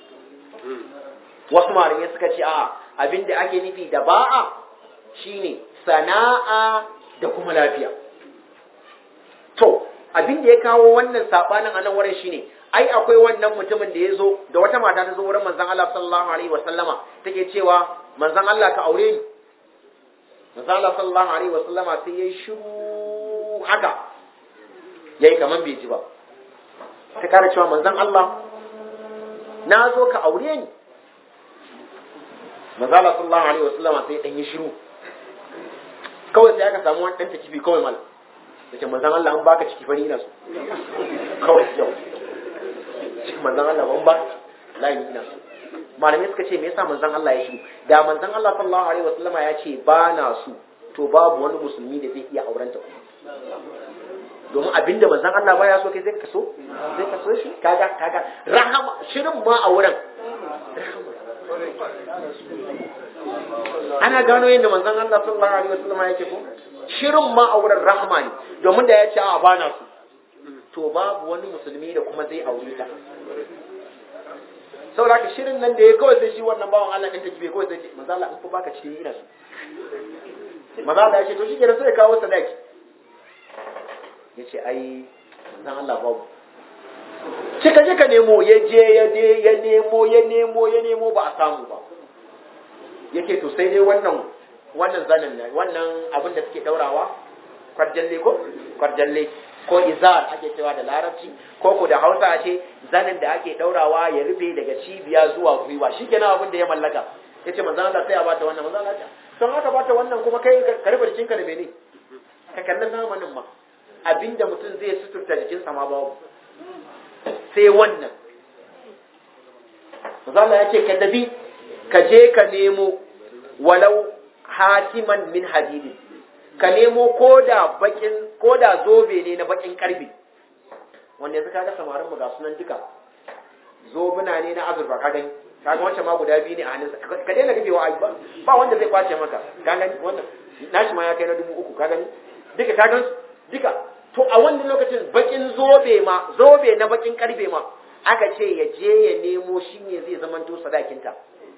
Speaker 1: wasu malamai suka ce a abin da ake nufi da ba'a shine sana'a da kuma lafiya to abin da ya kawo wannan sabanin a nan wurin shine ai akwai wannan mutumin da ya zo da wata mata ta zo wurin manzon Allah sallallahu alaihi wasallama take cewa manzon Allah ka aure ni manzon Allah sallallahu alaihi wasallama sai yayi shiru haka yayi kaman bai ji ba ta kara cewa manzon Allah na zo ka aure ni manzon Allah sallallahu alaihi wasallama sai dan yi shiru kawai sai aka samu wani dan takibi kawai malam yace manzon Allah an baka ciki fari ina so kawai yau manzon Allah ban ba layi ina so malamai suka ce me yasa manzon Allah ya shiru da manzon Allah sallallahu alaihi wasallama ya ce ba na so to babu wani musulmi da zai iya aurenta kuma domin abinda manzon Allah baya so kai zai ka so zai ka so shi kaga kaga rahama shirin ma a wurin ana gano yadda manzon Allah sallallahu alaihi wasallam yake ko shirin ma a wurin rahama ne domin da ya ce a bana su to babu wani musulmi da kuma zai aure ta saboda ka shirin nan da ya kawai sai shi wannan bawan Allah din take bai kawai sai ce manzon Allah in fa baka cikin ina su manzon Allah ya ce to shi kenan sai ya kawo sadaki ya ce ai zan Allah babu cika je ka nemo ya je ya je ya nemo ya nemo ya nemo ba a samu ba yake to sai dai wannan wannan zanin ne wannan abin da suke daurawa kwarjalle ko kwarjalle ko izar ake cewa da larabci ko ko da hausa a ce zanin da ake daurawa ya rufe daga cibiya zuwa gwiwa shikenan abin da ya mallaka yace manzon Allah sai ya bata wannan manzon Allah don haka bata wannan kuma kai ka rufe jikinka da mene ka kalli zamanin ma abinda mutum zai suturta jikinsa ma babu sai wannan Mazala ya ce ka tafi ka je ka nemo walau hatiman min hadidin ka nemo koda bakin koda zobe ne na bakin karfe wanda yanzu kaga samarin mu ga sunan duka zobuna ne na azurfa ka gani kaga wancan ma guda biyu ne a hannunsa ka daina rufewa ai ba ba wanda zai kwace maka ka gani wannan nashi ma ya kai na dubu uku ka gani duka ka gan duka to a wannan lokacin bakin zobe ma zobe na bakin karfe ma aka ce ya je ya nemo shi ne zai zamanto sadakinta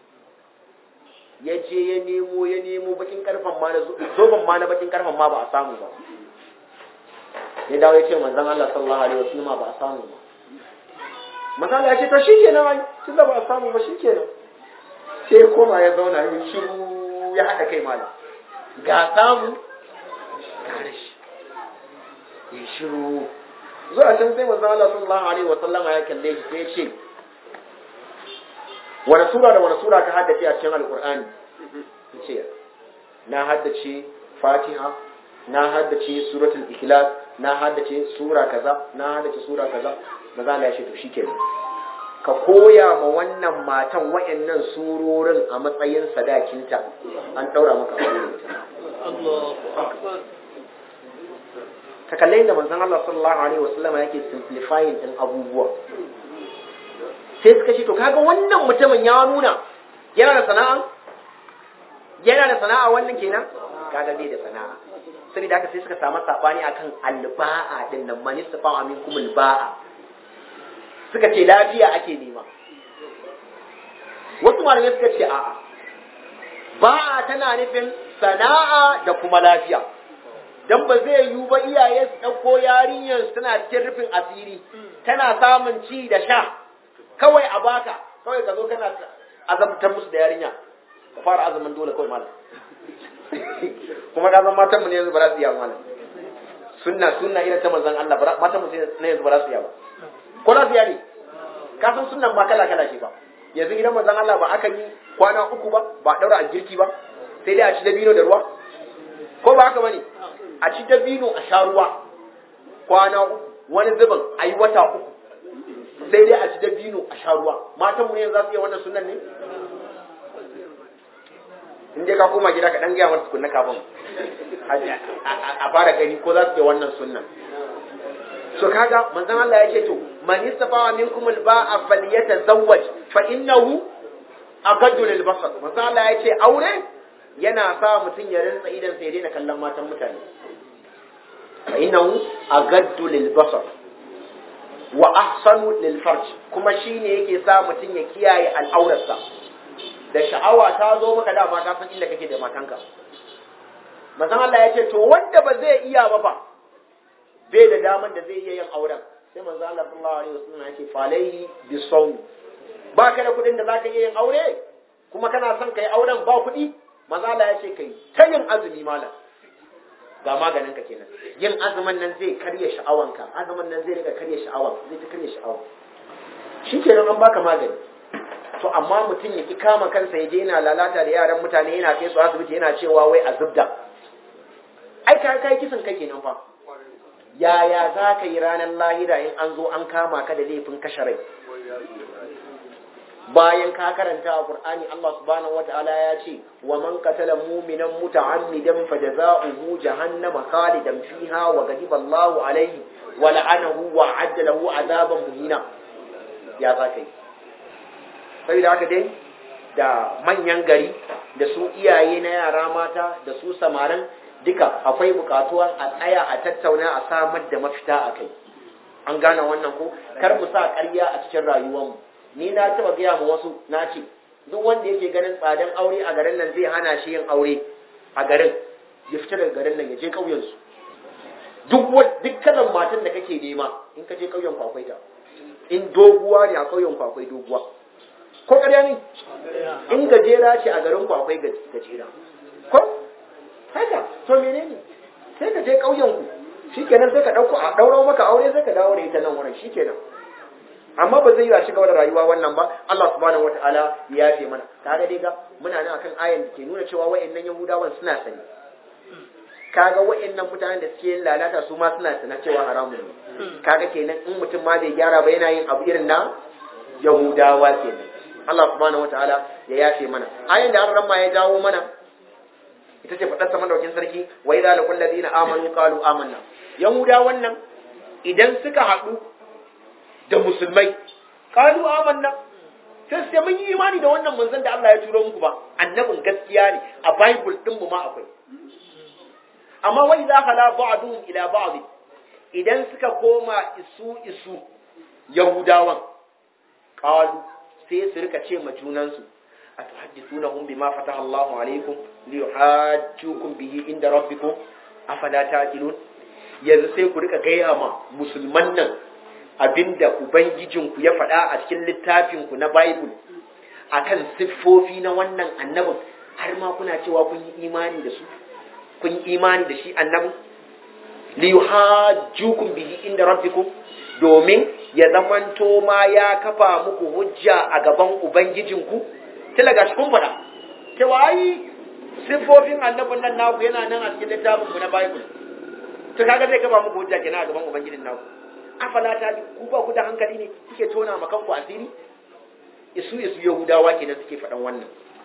Speaker 1: ya je ya nemo ya nemo bakin karfen ma na zoben ma na bakin karfen ma ba a samu ba ya dawo ya ce manzon Allah sallallahu alaihi wasallam ba a samu ba manzon Allah ya ce to shikenan ai tun da ba a samu ba shikenan sai koma ya zauna ya shiru ya hada kai malam ga samu ga rashi ya shiru zuwa can sai manzo Allah sallallahu alaihi wa sallama ya kalle shi sai ya ce wani sura da wani sura ka haddace a cikin alqur'ani yace na haddace fatiha na haddace suratul ikhlas na haddace sura kaza na haddace sura kaza manzo Allah ya ce to shikenan ka koya ma wannan matan wayannan surorin a matsayin sadakinta an daura maka aure
Speaker 2: Allahu akbar
Speaker 1: ka kalle inda manzon Allah sallallahu alaihi wasallam yake simplifying din abubuwa sai suka ce to kaga wannan mutumin ya nuna yana da sana'a yana da sana'a wannan kenan kaga bai da sana'a
Speaker 3: saboda haka sai suka samu sabani akan alba'a din nan man istafa minkum alba'a suka ce lafiya ake nema wasu malamai suka ce a'a ba'a tana nufin sana'a da kuma lafiya dan ba zai yiwu ba iyaye su ɗauko yarinyar tana cikin rufin asiri tana samun ci da sha kawai a baka kawai ka zo kana azabtar musu da yarinya ka fara azumin dole kawai malam kuma ka san matanmu ne yanzu ba za su iya malam sunna sunna irin ta manzon Allah matanmu ne yanzu ba za su iya ba ko za su iya ne ka san sunnan ma kala kala ce ba yanzu gidan manzon Allah ba aka yi kwana uku ba ba daura a girki ba sai dai a ci dabino da ruwa ko ba haka bane a ci dabino a sha ruwa kwana uku wani zubin a yi wata uku sai dai a ci dabino a sha ruwa matan mu yanzu za su iya wannan sunan ne in dai ka koma gida ka dan gaya mata tukunna kafin a fara gani ko za su iya wannan sunan so kaga manzon Allah ya ce to man istafa minkum alba'a falyatazawwaj fa innahu aqaddu lil basar manzon Allah ya ce aure yana sa mutum ya rinsa idan sai ya daina kallon matan mutane fa innahu aqaddu lil basar wa ahsanu lil farj kuma shine yake sa mutum ya kiyaye al'aurarsa da sha'awa ta zo maka dama ka san inda kake da matanka manzon Allah ya ce to wanda ba zai iya ba ba bai da daman da zai iya yin auren sai manzo Allah sallallahu alaihi wasallam ya ce falaihi bi sawm ba ka da kudin da zaka iya yin aure kuma kana son kai auren ba kudi manzo Allah ya ce kai ta yin azumi malam ga maganin ka kenan yin azumin nan zai karya sha'awanka azumin nan zai rika karya sha'awa zai ta karya sha'awa shikenan an baka magani to amma mutum ya ki kama kansa ya je yana lalata da yaran mutane yana kai su asibiti yana cewa wai a zubda ai ka kai kisan kai kenan fa yaya za ka yi ranar lahira in an zo an kama ka da laifin kashe rai bayan ka karanta a Qur'ani Allah subhanahu wata'ala ya ce wa man qatala mu'minan muta'ammidan fajaza'uhu jahannama khalidan fiha wa ghadiba Allahu alayhi wa la'anahu wa 'adda lahu 'adaban muhina ya za ka yi saboda haka dai da manyan gari da su iyaye na yara mata da su samarin duka akwai bukatuwan a tsaya a tattauna a samar da mafita a kai an gane wannan ko kar mu sa ƙarya a cikin rayuwarmu ni na taba gaya ma wasu na ce duk wanda yake ganin tsadan aure a garin nan zai hana shi yin aure a garin ya fita daga garin nan ya je ƙauyen su duk duk kalan matan da kake nema in ka je ƙauyen ku akwai ta in doguwa ne a ƙauyen ku akwai doguwa ko ƙarya ne in gajera ce a garin ku akwai gajera ko haka to menene sai ka je ƙauyen ku shikenan sai ka dauko a dauro maka aure sai ka dawo da ita nan wurin shikenan amma ba zai yi a shiga da rayuwa wannan ba Allah subhanahu wataala ya yafe mana kaga dai ga muna nan akan ayan da ke nuna cewa wayannan yahudawan suna sani kaga wayannan mutanen da suke yin lalata su ma suna sana cewa haramun ne kaga kenan in mutum ma bai gyara ba yana yin abu irin na yahudawa kenan Allah subhanahu wataala ya yafe mana ayan da an ma ya jawo mana ita ce faɗar sama daukin sarki wa idza laqul ladina amanu qalu amanna yahuda wannan idan suka haɗu da musulmai qalu amanna sai sai mun yi imani da wannan manzon da Allah ya turo muku ba annabin gaskiya ne a bible din mu ma akwai amma wa idza khala ba'duhum ila ba'd idan suka koma isu isu yahudawan qalu sai su rika ce ma junansu atuhaddithunahum bima fataha Allahu alaikum liyuhajjukum bihi inda rabbikum afala taqilun yanzu sai ku rika gaya ma musulman nan abinda ubangijinku ya faɗa a cikin littafin ku na bible akan siffofi na wannan annabin har ma kuna cewa kun yi imani da su kun yi imani da shi annabin liyuhajjukum bihi inda rabbikum domin ya zamanto ma ya kafa muku hujja a gaban ubangijinku tila gashi kun faɗa cewa ai siffofin annabin nan naku yana nan a cikin littafin ku na bible to kaga zai kafa muku hujja kenan a gaban ubangijin naku afala ta ku ba ku da hankali ne kuke tona ma kanku asiri isu isu yahudawa kenan suke faɗan wannan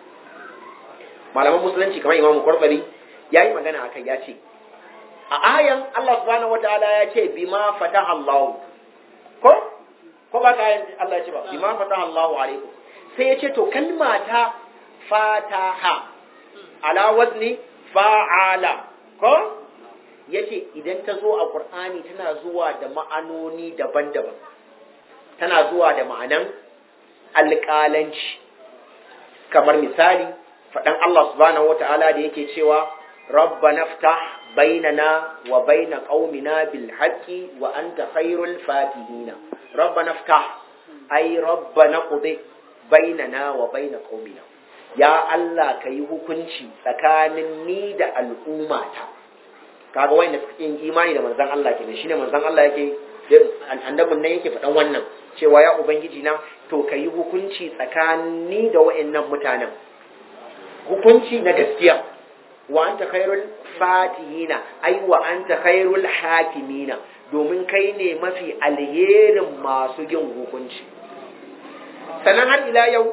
Speaker 3: malaman musulunci kamar imamu kwarbari ya yi magana akan ya ce a ayan Allah subhanahu wataala ya ce bima fataha Allah ko ko ba ka Allah ya ce ba bima fataha Allah alaikum sai ya ce to kalma ta fataha ala wazni fa'ala ko yace idan ta zo a Qur'ani tana zuwa da ma'anoni daban-daban tana zuwa da ma'anan alƙalanci kamar misali faɗan Allah subhanahu wata'ala da yake cewa rabbana ftah bainana wa baina qaumina bil haqqi wa anta khairul fatihina rabbana ftah ay rabbana qudi bainana wa baina qaumina ya Allah ka yi hukunci tsakanin ni da al'ummata kaga wanda suke yin imani da manzon Allah kenan shine manzon Allah yake annabin nan yake faɗan wannan cewa ya ubangiji na to ka yi hukunci tsakanin ni da wa'annan mutanen hukunci na gaskiya wa anta khairul fatihina ai wa anta khairul hakimina domin kai ne mafi alherin masu yin hukunci sannan har ila yau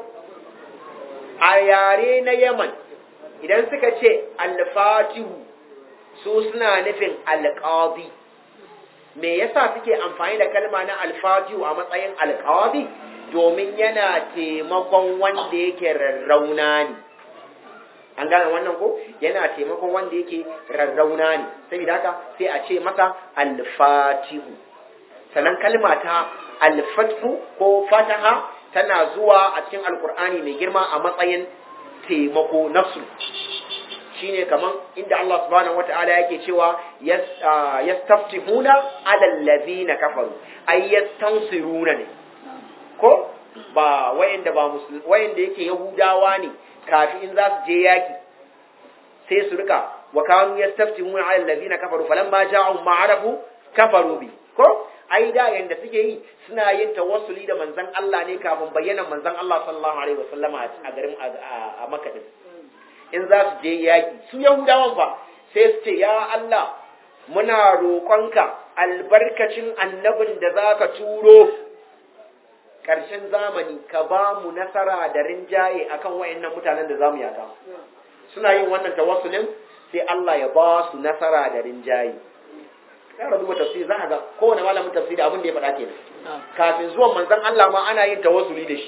Speaker 3: a yare na yaman idan suka ce alfatihu su suna nufin alƙadi me yasa suke amfani da kalma na alfatihu a matsayin alƙadi domin yana taimakon wanda yake rarrauna ne an gane wannan ko yana taimakon wanda yake rarrauna ne saboda haka sai a ce masa alfatihu sannan kalma ta alfathu ko fataha tana zuwa a cikin alkur'ani mai girma a matsayin taimako nafsu shine kaman inda Allah subhanahu wata'ala yake cewa yastaftihuna ala allazina kafaru ay yastansiruna ne ko ba wayanda ba musulmi wayanda yake yahudawa ne kafin in za su je yaki sai su rika wa kanu yastaftihuna ala allazina kafaru falamma ja'u ma'arafu kafaru bi ko ai da yanda suke yi suna yin tawassuli da manzon Allah ne kafin bayyana manzon Allah sallallahu alaihi wasallama a garin a Makka din in za su je yaki su Yahudawan fa sai su ce ya Allah muna roƙonka albarkacin annabin da zaka turo ƙarshen zamani ka ba mu nasara da rinjaye akan wayannan mutanen da zamu yaka suna yin wannan tawassulin sai Allah ya ba su nasara da rinjaye ya rabu ba tafsiri za a ga kowane malamin tafsiri abin da ya faɗa kenan kafin zuwan manzon Allah ma ana yin tawassuli da shi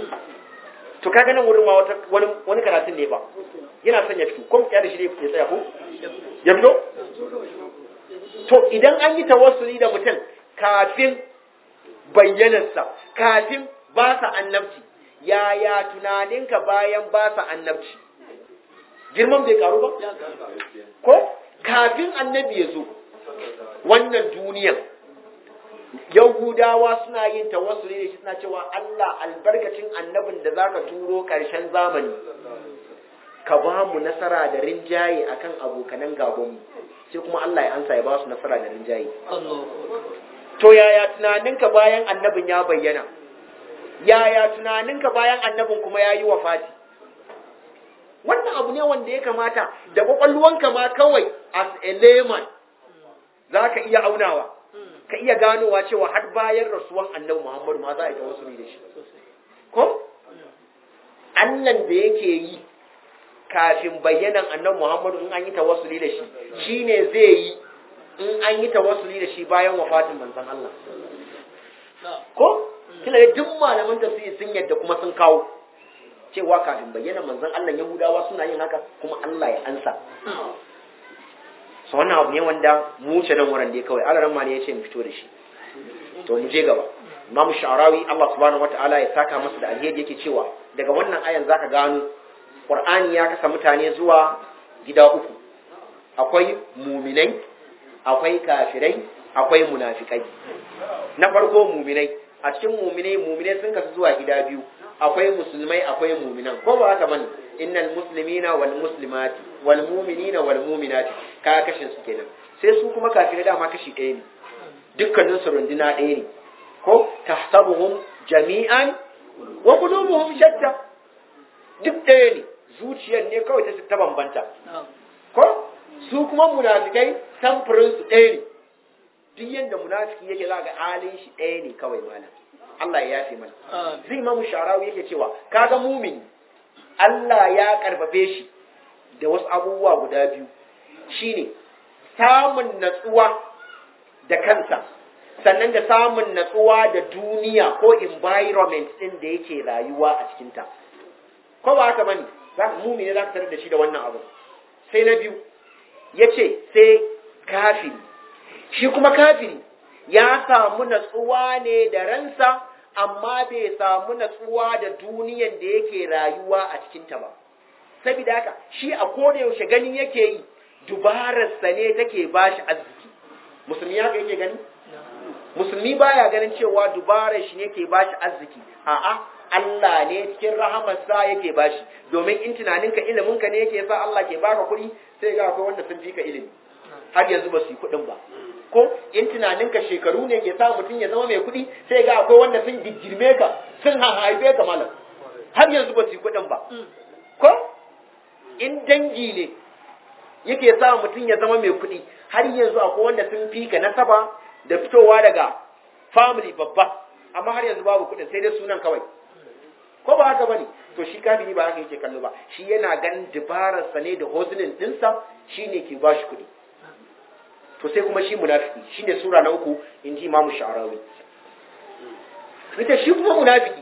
Speaker 3: to kaga nan wurin ma wani wani karatun ne ba yana son ya fito ko ya da shi ne ya tsaya ko ya fito to idan an yi tawassuli da mutum kafin bayyanarsa kafin ba sa annabci yaya tunaninka bayan ba sa annabci girman bai karu ba ko kafin annabi ya zo wannan duniyan yahudawa suna yin tawassuli da shi suna cewa Allah albarkacin annabin da zaka turo ƙarshen zamani ka ba mu nasara da rinjaye akan abokanan gabanmu sai kuma Allah ya ansa ya ba su nasara da rinjaye to yaya tunaninka bayan annabin ya bayyana yaya tunaninka bayan annabin kuma ya yi wafati wannan abu ne wanda ya kamata da kwakwalwanka ma kawai as a layman za ka iya aunawa ka iya ganowa cewa har bayan rasuwan annabi Muhammadu ma za a yi tawassuli da shi ko annan da yake yi kafin bayyanan annabi Muhammadu in an yi tawassuli da shi shine zai yi in an yi tawassuli da shi bayan wafatin manzon Allah ko kina da duk malaman tafsiri sun yadda kuma sun kawo cewa kafin bayyana manzon Allah Yahudawa suna yin haka kuma Allah ya ansa so wannan abu ne wanda mu ce nan wurin da kawai alaran ma ne ya ce mu fito da shi to mu je gaba Imam Sha'rawi Allah subhanahu wataala ya saka masa da alheri yake cewa daga wannan ayan zaka gano Qur'ani ya kasa mutane zuwa gida uku akwai muminai akwai kafirai akwai munafikai na farko muminai a cikin muminai muminai sun kasu zuwa gida biyu akwai musulmai akwai muminan ko ba haka bane innal muslimina wal muslimati wal mu'minina wal mu'minati ka kashin su kenan sai su kuma kafirai dama kashi ɗaya ne dukkanin su runduna ɗaya ne ko tahsabuhum jami'an wa qulubuhum shatta duk ɗaya ne zuciyar ne kawai ta ta bambanta ko su kuma munafikai samfurin su ɗaya ne duk yanda munafiki yake za ga halin shi ɗaya ne kawai malam Allah ya yafe mana zai mamu sharawi yake cewa kaga mumin Allah ya karfafe shi da wasu abubuwa guda biyu shine samun natsuwa da kansa sannan da samun natsuwa da duniya ko environment din da yake rayuwa a cikinta ko ba haka bane za ka mumini za ka tarar da shi da wannan abu sai na biyu yace sai kafiri shi kuma kafiri ya samu natsuwa ne da ransa amma bai samu natsuwa da duniyan da yake rayuwa a cikinta ba saboda haka shi a koda yaushe ganin yake yi dubararsa ne take bashi arziki musulmi haka yake gani musulmi baya ganin cewa dubarar shi ne ke bashi arziki a'a Allah ne cikin rahamarsa yake bashi domin in tunaninka iliminka ne yake sa Allah ke baka kuɗi sai ga akwai wanda sun fi ka ilimi har yanzu ba su yi kuɗin ba ko in tunaninka shekaru ne ke sa mutum ya zama mai kuɗi sai ga akwai wanda sun girme ka sun haife ka malam har yanzu ba su yi kuɗin ba ko in dangi ne yake sa mutum ya zama mai kuɗi har yanzu akwai wanda sun fi ka nasaba da fitowa daga family babba amma har yanzu babu kuɗin sai dai sunan kawai ko ba haka bane to shi kafiri ba haka yake kallo ba shi yana ganin dabararsa ne da hozinin dinsa shine ke ba shi kuɗi to sai kuma shi munafiki shine sura na uku in ji imamu sha'arawi ita shi kuma munafiki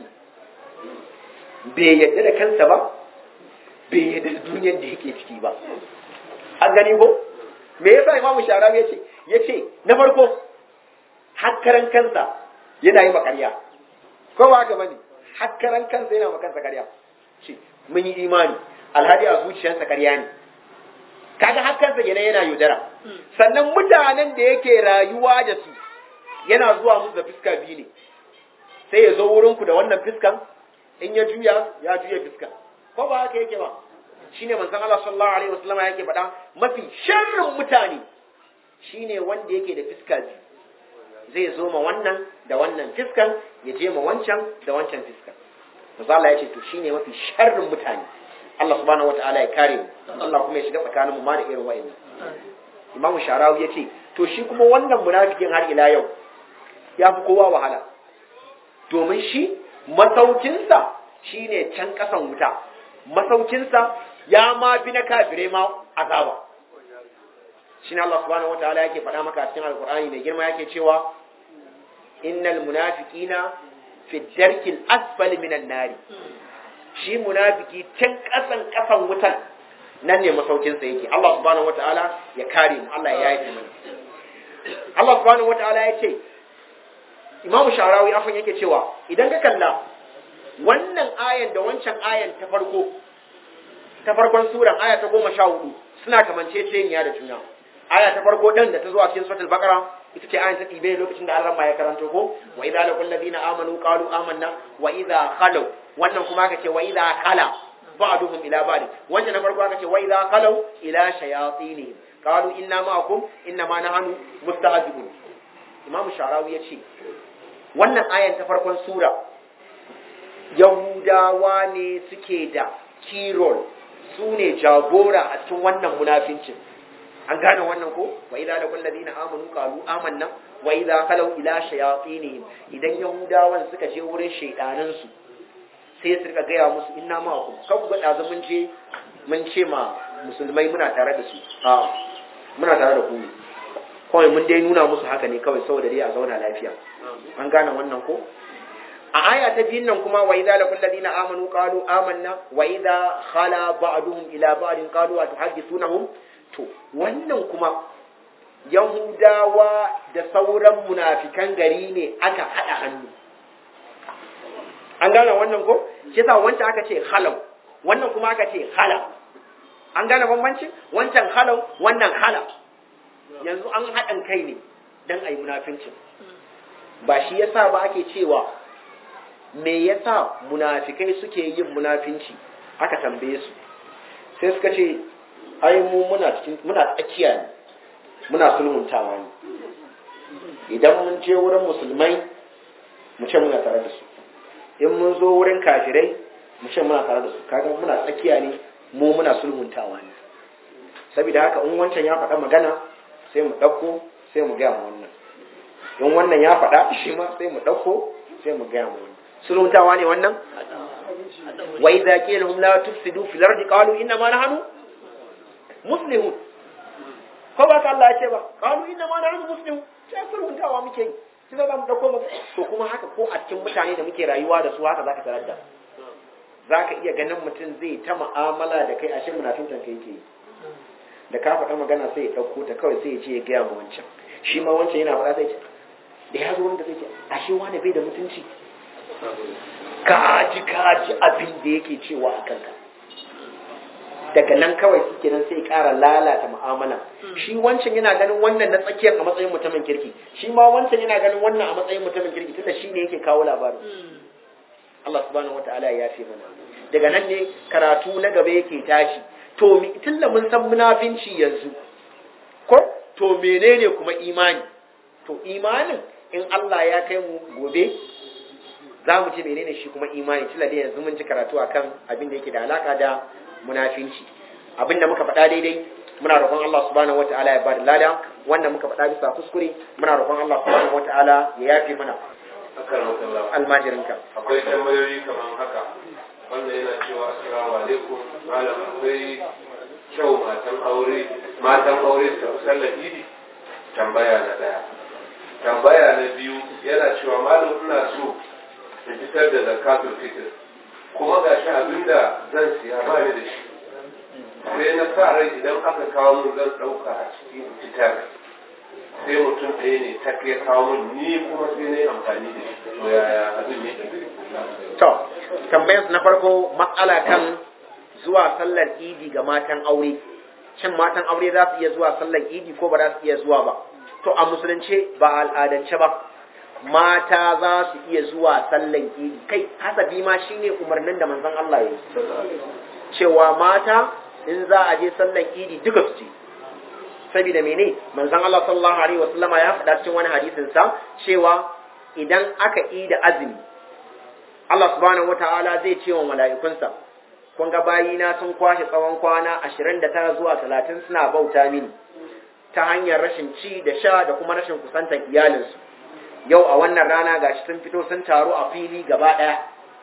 Speaker 3: bai yadda da kansa ba bai yadda da duniyar da yake ciki ba an gani ko me yasa imamu sha'arawi yace yace na farko hakkaran kansa yana yi makarya ko ba haka bane hakkaran kansa yana makansa karya ce mun yi imani alhadi a zuciyarsa karya ne kaga hakkansa yana yana yaudara sannan mutanen da yake rayuwa da su yana zuwa musu da fiska biyu ne sai ya zo wurinku da wannan fiskan in ya juya ya juya fiskan ko ba haka yake ba shine manzon Allah sallallahu alaihi wasallam yake faɗa mafi sharrin mutane shine wanda yake da fiska biyu zai zo ma wannan da wannan fiskan ya je ma wancan da wancan fiskan manzo Allah ya ce to shine mafi sharrin mutane Allah subhanahu wataala ya kare mu Allah kuma ya shiga tsakanin mu ma da irin wa'annan Imam Sharawi ya ce to shi kuma wannan munafikin har ila yau ya fi kowa wahala domin shi masaukinsa shine can kasan wuta masaukinsa ya ma bi na kafirai ma azaba shine Allah subhanahu wataala yake faɗa maka a cikin alkur'ani mai girma yake cewa innal munafiqina fi darkil asfali minan nari shi munafiki can kasan kasan wutan nan ne masaukin sa yake Allah subhanahu wataala ya kare mu Allah ya yi mana Allah subhanahu wataala ya ce Imam Sharawi afan yake cewa idan ka kalla wannan ayan da wancan ayan ta farko ta farkon suran aya ta goma sha hudu suna kamanceceniya da juna aya ta farko din da ta zo a cikin suratul baqara ita ce ayan ta tibe lokacin da Allah ya karanto ko wa idza laqul ladina amanu qalu amanna wa idza khalu wannan kuma aka ce wa idza khala ba'duhum ila ba'd wannan na farko aka ce wa idza khalu ila shayatin qalu inna ma'akum inna ma nahnu mustahzibun imam sharawi ya ce wannan ayan ta farkon sura yahudawa ne suke da kirol su ne jagora a cikin wannan munafincin an gane wannan ko wa idza laqul ladina amanu qalu amanna wa idza khalu ila shayatinihim idan yahudawan suka je wurin shaydanan su sai su rika gaya musu inna ma ku kan ku ga mun je mun ce ma musulmai muna tare da su a muna tare da ku ne kawai mun dai nuna musu haka ne kawai saboda dai a zauna lafiya an gane wannan ko a aya ta biyun nan kuma wa idza laqul ladina amanu qalu amanna wa idza khala ba'duhum ila ba'din qalu atuhaddithunahum to wannan kuma yahudawa da sauran munafikan gari ne aka hada hannu an gane wannan ko shi yasa wancan aka ce halau wannan kuma aka ce hala an gane bambancin wancan halau wannan hala yanzu an haɗin kai ne don a yi munafincin ba shi yasa ba ake cewa me yasa munafikai suke yin munafinci aka tambaye su sai suka ce ai mu muna cikin muna tsakiya ne muna sulhuntawa ne idan mun je wurin musulmai mu ce muna tare da su in mun zo wurin kafirai mu ce muna tare da su kaga muna tsakiya ne mu muna sulhuntawa ne saboda haka in wancan ya faɗa magana sai mu ɗauko sai mu gaya mu wannan in wannan ya faɗa shi ma sai mu ɗauko sai mu gaya mu wannan sulhuntawa ne wannan wa idza qila lahum la tufsidu fil ardi qalu inna ma nahnu muslihun ko ba ka Allah ya ce ba qalu inna ma nahnu muslihun sai sulhuntawa muke yi sai za mu dauko mu to kuma haka ko a cikin mutane da muke rayuwa da su haka zaka tarar da zaka iya ganin mutum zai ta mu'amala da kai ashe munafintan kai yake da ka faɗa magana sai ya ɗauko ta kawai sai ya ce ya gaya ma wancan shi ma wancan yana faɗa sai ce da ya zo wanda zai ce ashe wani bai da mutunci kaji kaji abin da yake cewa a kanka daga nan kawai suke nan sai ƙara lalata mu'amala shi wancan yana ganin wannan na tsakiyar a matsayin mutumin kirki shi ma wancan yana ganin wannan a matsayin mutumin kirki tunda shi ne yake kawo labarin Allah subhanahu wataala ya yafe mana daga nan ne karatu na gaba yake tashi to tunda mun san munafinci yanzu ko to menene kuma imani to imanin in Allah ya kai mu gobe za mu ji menene shi kuma imani tilla da yanzu mun ji karatu akan abin da yake da alaka da munafinci abin da muka faɗa daidai muna roƙon Allah subhanahu wataala ya bada lada wannan muka faɗa bisa kuskure muna roƙon Allah subhanahu wataala ya yafe mana almajirinka
Speaker 4: akwai tambayoyi kamar haka wanda yana cewa assalamu alaikum malam akwai kyau matan aure matan aure su tafi sallar idi tambaya na daya tambaya na biyu yana cewa malam ina so in fitar da zakatul fitr kuma ga shi abinda zan siya ba ni da shi sai na sa rai idan aka kawo mun zan ɗauka a cikin fitar sai mutum ɗaya ne ta kai kawo mun ni kuma sai na yi amfani da shi to yaya abin ne
Speaker 3: to tambayar na farko matsala kan zuwa sallar idi ga matan aure shin matan aure za su iya zuwa sallar idi ko ba za su iya zuwa ba to a musulunce ba al'adance ba mata za su iya zuwa sallan idi kai hasabi ma shine umarnin da manzon Allah ya yi cewa mata in za a je sallan idi duka su je saboda mene manzon Allah sallallahu alaihi wasallama ya faɗa cikin wani hadisin sa cewa idan aka yi da azumi Allah subhanahu wataala zai ce wa mala'ikunsa kun ga bayina sun kwashe tsawon kwana 29 zuwa 30 suna bauta mini ta hanyar rashin ci da sha da kuma rashin kusantar iyalinsu yau a wannan rana gashi sun fito sun taru a fili gaba ɗaya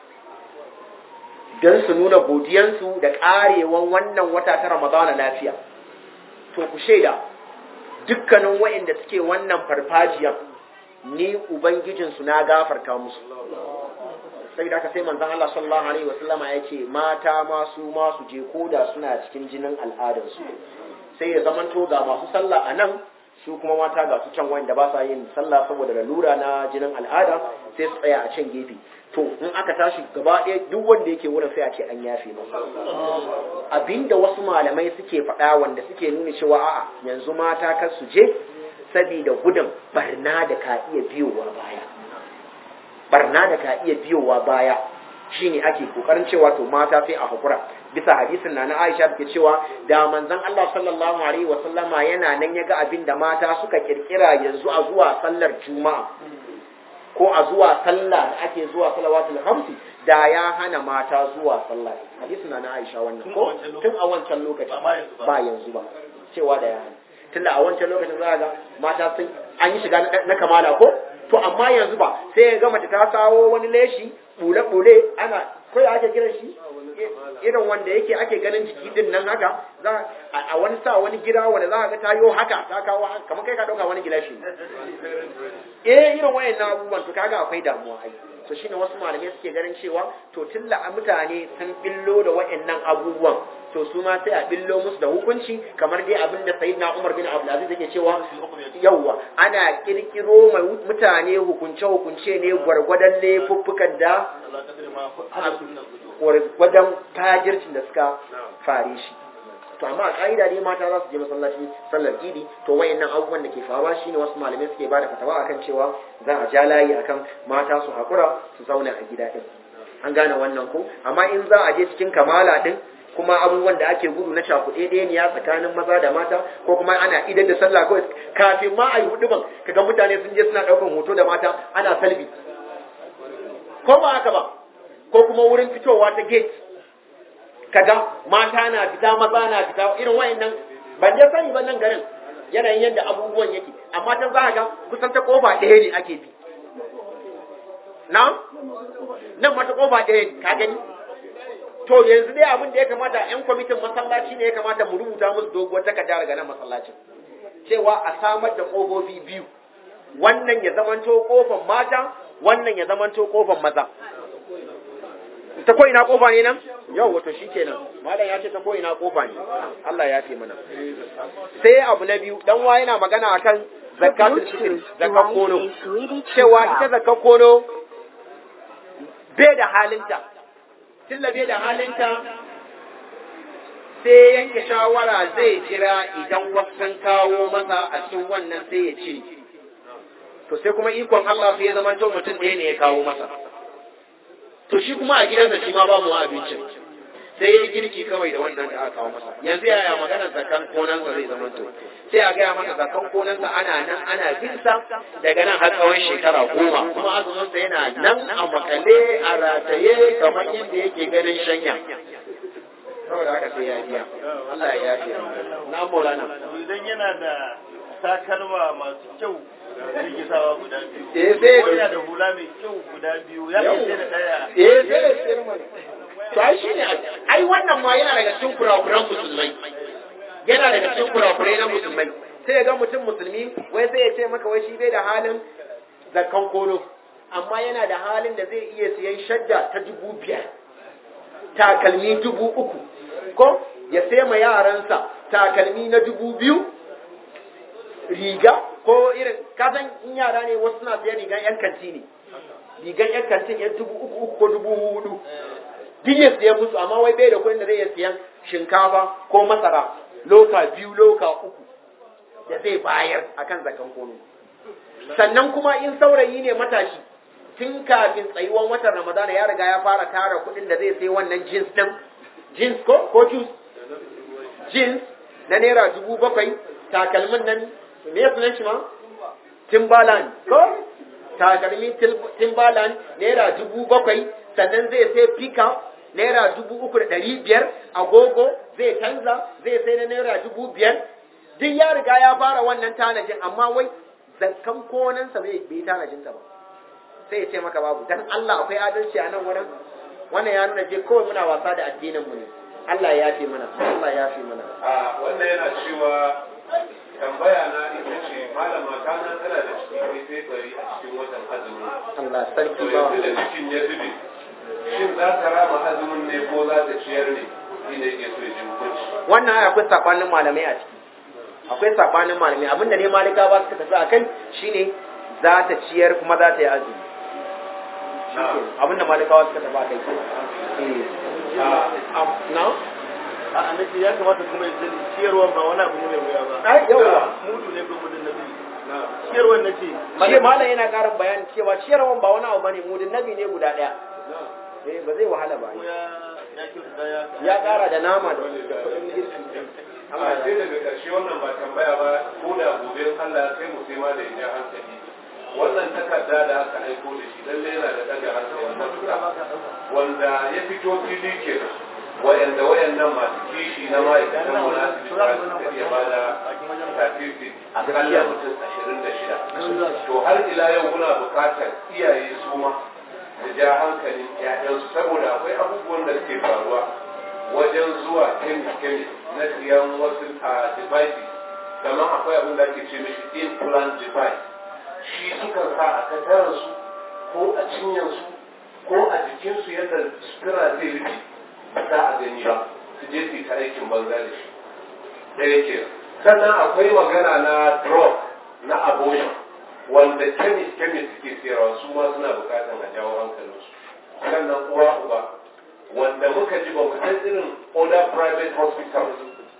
Speaker 3: don su nuna godiyansu da ƙarewan wannan wata ta ramadana lafiya to ku shaida dukkanin wa'inda suke wannan farfajiyan ni ubangijinsu na gafarta musu sai da aka sai manzon Allah sallallahu alaihi wasallama ya ce mata masu masu je koda suna cikin jinin al'adarsu sai ya zamanto ga masu sallah a nan su kuma mata ga su can wanda ba sa yin sallah saboda lalura na jinin al'ada sai su tsaya a can gefe to in aka tashi gaba ɗaya duk wanda yake wurin sai a ce an yafe masa abinda wasu malamai suke faɗa wanda suke nuna cewa a'a yanzu mata kar su je saboda gudun barna da ka iya biyowa baya barna da ka iya biyowa baya shine ake kokarin cewa to mata sai a hakura bisa hadisin na na Aisha da ke cewa da manzon Allah sallallahu alaihi wa sallama yana nan ya ga abin da mata suka kirkira yanzu a zuwa sallar juma'a ko a zuwa sallah da ake zuwa salawatul khamsi da ya hana mata zuwa sallah hadisin na na Aisha wannan ko tun a wancan lokaci ba yanzu ba cewa da ya hana tunda a wancan lokacin za ga mata sun an yi shiga na kamala ko to amma yanzu ba sai ya ga mace ta kawo wani leshi bule-bule ana kai ake kiran shi irin wanda yake ake ganin jiki din nan haka za a wani sa wani gida wanda za ka ga tayo haka ta kawo haka kamar kai ka dauka wani gilashi eh irin wayannan abubuwan to kaga akwai damuwa ai to shine wasu malamai suke ganin cewa to tilla mutane sun billo da wayannan abubuwan to su ma sai a billo musu da hukunci kamar dai abin da sayyidina Umar bin Abdul Aziz yake cewa yawwa ana kirkiro mai mutane hukunce hukunce ne gwargwadon laifuffukan da gwargwadon tajircin da suka fare shi to amma a ka'ida ne mata za su je masallaci sallar idi to wayannan abubuwan da ke faruwa shine wasu malamai suke bada fatawa akan cewa za a ja layi akan mata su hakura su zauna a gida din an gane wannan ko amma in za a je cikin kamala din kuma abubuwan da ake gudu na cakuɗe ɗaya tsakanin maza da mata ko kuma ana idar da sallah kawai kafin ma a yi huduban kaga mutane sun je suna ɗaukan hoto da mata ana salbi ko ba haka ba ko kuma wurin fitowa ta gate kaga mata na fita maza na fita irin wayannan ban je sani ba nan garin yanayin yadda abubuwan yake amma ta za ga kusan ta kofa ɗaya ne ake bi na nan mata kofa ɗaya ne ka gani to yanzu dai abin da ya kamata yan kwamitin masallaci ne ya kamata mu rubuta musu doguwar takarda daga nan masallacin cewa a samar da kofofi biyu wannan ya zamanto kofan mata wannan ya zamanto kofan maza ta ko ina kofa ne nan yau wato shikenan malam ya ce ta ko ina kofa ne Allah ya ce mana sai abu na biyu dan wa yana magana akan zakatul fitr zakat kono cewa ita zakat kono bai da halinta tilla bai da halinta sai yanke shawara zai jira idan wasan kawo masa a cikin wannan sai ya ce to sai kuma ikon Allah sai ya zama to mutum ɗaya ne ya kawo masa to shi kuma a gidansa shi ma ba mu abincin sai ya yi girki kawai da wannan da aka kawo masa yanzu yaya maganar zakan konansa zai zama to sai a gaya masa zakan konansa ana nan ana binsa daga nan har tsawon shekara goma kuma azuminsa yana nan a makale a rataye kamar yadda yake ganin shanya saboda haka sai ya biya Allah ya yafiya na maulana
Speaker 2: idan yana da takalma masu kyau yake sawa guda biyu
Speaker 3: eh sai
Speaker 2: ko yana da hula mai kyau guda biyu ya ce da daya
Speaker 3: eh sai da siyar mana to ai shine ai wannan ma yana daga cikin kurakuran musulmai yana daga cikin kurakurai na musulmai sai ya ga mutum musulmi wai sai ya ce maka wai shi bai da halin zakkan kono amma yana da halin da zai iya siyan shadda ta dubu biyar takalmi dubu uku ko ya sai ma yaransa takalmi na dubu biyu riga ko irin kasan in yara ne wasu suna siyan rigan yan kanti ne rigan yan kantin yan dubu uku uku ko dubu hudu duk ya siya musu amma wai bai da kuɗin da zai iya siyan shinkafa ko masara loka biyu loka uku da zai bayar akan zakan kono sannan kuma in saurayi ne matashi tun kafin tsayuwan watan ramadana ya riga ya fara tara kuɗin da zai sai wannan jeans ɗin jeans ko ko juice jeans na naira dubu bakwai takalmin nan me ya sunan shi ma timbaland ko takalmin timbaland naira dubu bakwai sannan zai sai pickup naira dubu uku da ɗari biyar agogo zai canza zai sai na naira dubu biyar duk ya riga ya fara wannan tanajin amma wai zakkan konansa bai bai tanajinsa ba sai ya ce maka babu dan Allah akwai adalci a nan wurin wannan ya nuna je kawai muna wasa da addinin mu ne Allah ya fi mana Allah ya fi mana
Speaker 4: a wannan yana cewa tambaya na ita ce malama ta nan tana da ciki sai sai bari a cikin watan azumi
Speaker 3: Allah sarki
Speaker 4: to
Speaker 3: ba
Speaker 4: yanzu da cikin ya zube shin za ta rama azumin ne ko za ta ciyar ne shi ne ke so ya ji hukunci
Speaker 3: wannan ai akwai sabanin malamai a ciki akwai sabanin malamai abinda ne malika ba suka tafi akai shine za ta ciyar kuma za ta yi azumi shikenan abinda malikawa suka tafi akai eh
Speaker 4: a
Speaker 3: am- na
Speaker 2: a annabi ya kamata kuma ya sani ciyarwa ba wani abu ne mai wuya ba
Speaker 3: ai yawa
Speaker 2: mudu ne ko mudun nabi
Speaker 4: na
Speaker 2: ciyarwa na ce
Speaker 3: shi malam yana ƙarin bayani cewa ciyarwan ba wani abu bane mudin nabi ne guda ɗaya
Speaker 4: na
Speaker 3: eh ba zai wahala ba
Speaker 2: ko ya ya kyauta ya
Speaker 3: ya ƙara da nama da da kuɗin girki
Speaker 4: amma sai daga ƙarshe wannan ba tambaya ba ko da gobe Allah sai mu sai ma da ya hankali wannan takarda da aka aiko da shi lalle yana da daga hankali matuƙa wanda ya fito fili kenan wayanda wayannan masu kishi na ma'aikatan mu na asibiti ba su ka iya bada statistics akalla mutum ashirin da shida to har ila yau muna buƙatar iyaye su ma da ja hankalin 'ya'yansu saboda akwai abubuwan da suke faruwa wajen zuwa kemis-kemis na siyan wasu a devices kamar akwai abin da ake ce mishi implant device shi sukan sa a katararsu ko a cinyarsu ko a jikinsu yadda sutura zai rufe ba za a gani ba su je su yi ta aikin banza da shi ɗaya ke sannan akwai magana na drug na abortion wanda kemis kemis suke siyarwa su ma suna bukatan a jawo hankalinsu sannan uwa uba wanda muka ji ba mu san irin other private hospitals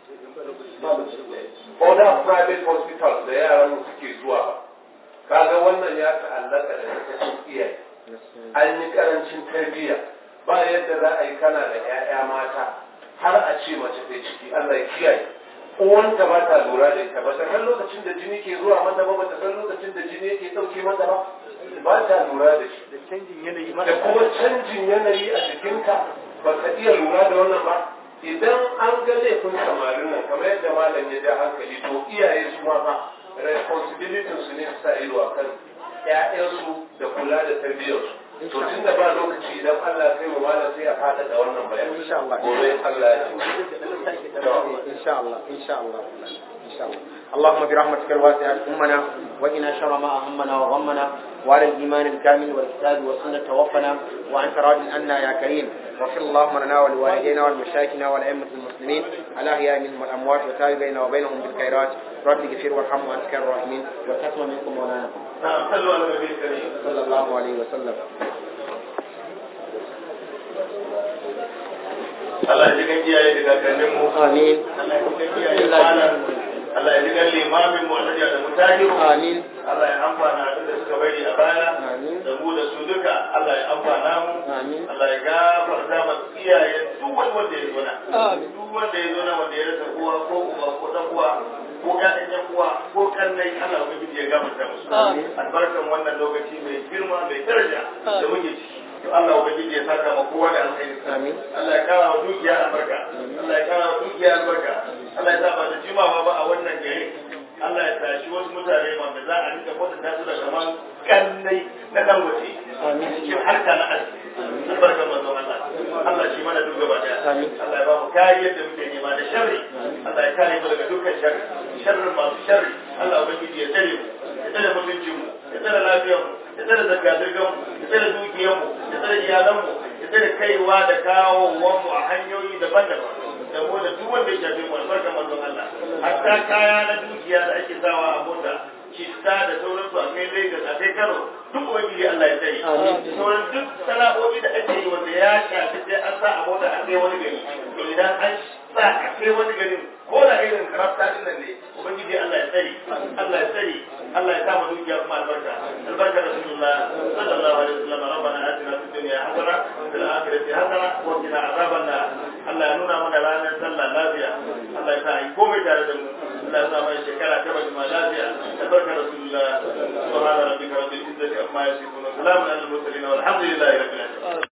Speaker 4: other private hospitals da yaran mu suke zuwa ba kaga wannan ya ta'allaka da sakacin iyaye an yi karancin tarbiyya ba yadda za a yi kana da 'ya'ya mata har a ce mace ta ciki Allah ya kiyaye uwanta ba ta lura da ita ba ta san lokacin da jini ke zuwa mata ba ba ta san lokacin da jini yake ɗauke mata ba ba ta lura da shi
Speaker 2: da canjin yanayi
Speaker 4: da
Speaker 2: mara
Speaker 4: kuma canjin yanayi a jikinka ba ka iya lura da wannan ba idan an ga laifin samarin nan kamar yadda malam ya ja hankali to iyaye su ma ba responsibility su ne su sa ido a kan ƴaƴansu da kula da tarbiyyarsu to tun da ba lokaci idan Allah kai mu malam sai a fada da wannan bayani
Speaker 3: Insha Allah.
Speaker 4: gobe Allah ya ci
Speaker 3: إن شاء الله إن شاء الله إن شاء الله اللهم برحمتك الواسعة أمنا وإنا شر ما أهمنا وغمنا وعلى الإيمان الكامل والكتاب والسنة توفنا وأنت راض عنا يا كريم واغفر اللهم لنا ولوالدينا ولمشايخنا ولأئمة المسلمين الأحياء منهم والأموات وتاب بيننا وبينهم بالخيرات رب اغفر وارحم وأنت خير الراحمين والختم منكم مولانا
Speaker 2: نعم صلوا على النبي الكريم
Speaker 3: صلى الله عليه وسلم
Speaker 2: Allah ya ji kan iyaye da kakanninmu
Speaker 3: آمين
Speaker 2: Allah ya ji kan iyaye da malam Allah ya ji kan limamin mu Allah ya da mutahiru
Speaker 3: آمين
Speaker 2: Allah ya amfana abin da suka bari a baya
Speaker 3: Amin.
Speaker 2: da mu da su duka Allah ya amfana mu
Speaker 3: Amin.
Speaker 2: Allah ya gafarta ma iyayen duk wani wanda ya zo na
Speaker 3: Amin.
Speaker 2: duk wanda ya zo na wanda ya rasa kowa ko uba ko dan uwa ko ƴaƴan ƴan uwa ko kannai Allah ubangiji ya gafarta musu
Speaker 3: Amin.
Speaker 2: albarkan wannan lokaci mai girma mai daraja da muke ciki to Allah ubangiji ya saka ma kowa da alkhairi
Speaker 3: Amin.
Speaker 2: Allah ya kara wa dukiya albarka Allah ya kara wa dukiya albarka Allah ya sa ba da jimawa ba a wannan gari Allah ya tashi wasu mutane wanda za a rika kwatanta su da kaman kannai na dan waje
Speaker 3: Amin.
Speaker 2: cikin harka na arziki albarkar manzon Allah Allah shi mana duk gaba daya
Speaker 3: Amin.
Speaker 2: Allah ya ba mu kariyar da muke nema da sharri Allah ya kare mu daga dukkan sharri sharrin masu sharri Allah ubangiji ya tsare mu ya tsare mutuncin mu ya tsare lafiyar mu ya tsare zirga-zirgar mu ya tsare dukiyar mu ya tsare iyalan mu ya tsare kaiwa da kawowan mu a hanyoyi daban-daban da mu da duk wanda ya shafe mu albarkar manzon Allah hatta kaya na dukiya da ake sawa a mota citta da sauransu a kai Lagos a kai Kano duk ubangiji Allah ya tsare
Speaker 3: Amin.
Speaker 2: da sauran duk sana'o'i da ake yi wanda ya shafi sai an sa a mota a kai wani gari to idan an sa a kai wani garin ko da irin karafta din nan ne ubangiji Allah ya tsare Allah ya tsare Allah ya sa mu dukiya kuma albarka albarka rasulullah sallallahu alaihi wasallam rabbana atina fid dunya hasana wa fil akhirati hasana wa qina azaban nar Allah ya nuna mana ranar sallah lafiya Allah ya sa ai komai tare da mu Allah ya sa mai shekara ta bajima lafiya albarka rasulullah subhana rabbika rabbil izzati amma yasifun wa salamun alal mursalin walhamdulillahi rabbil alamin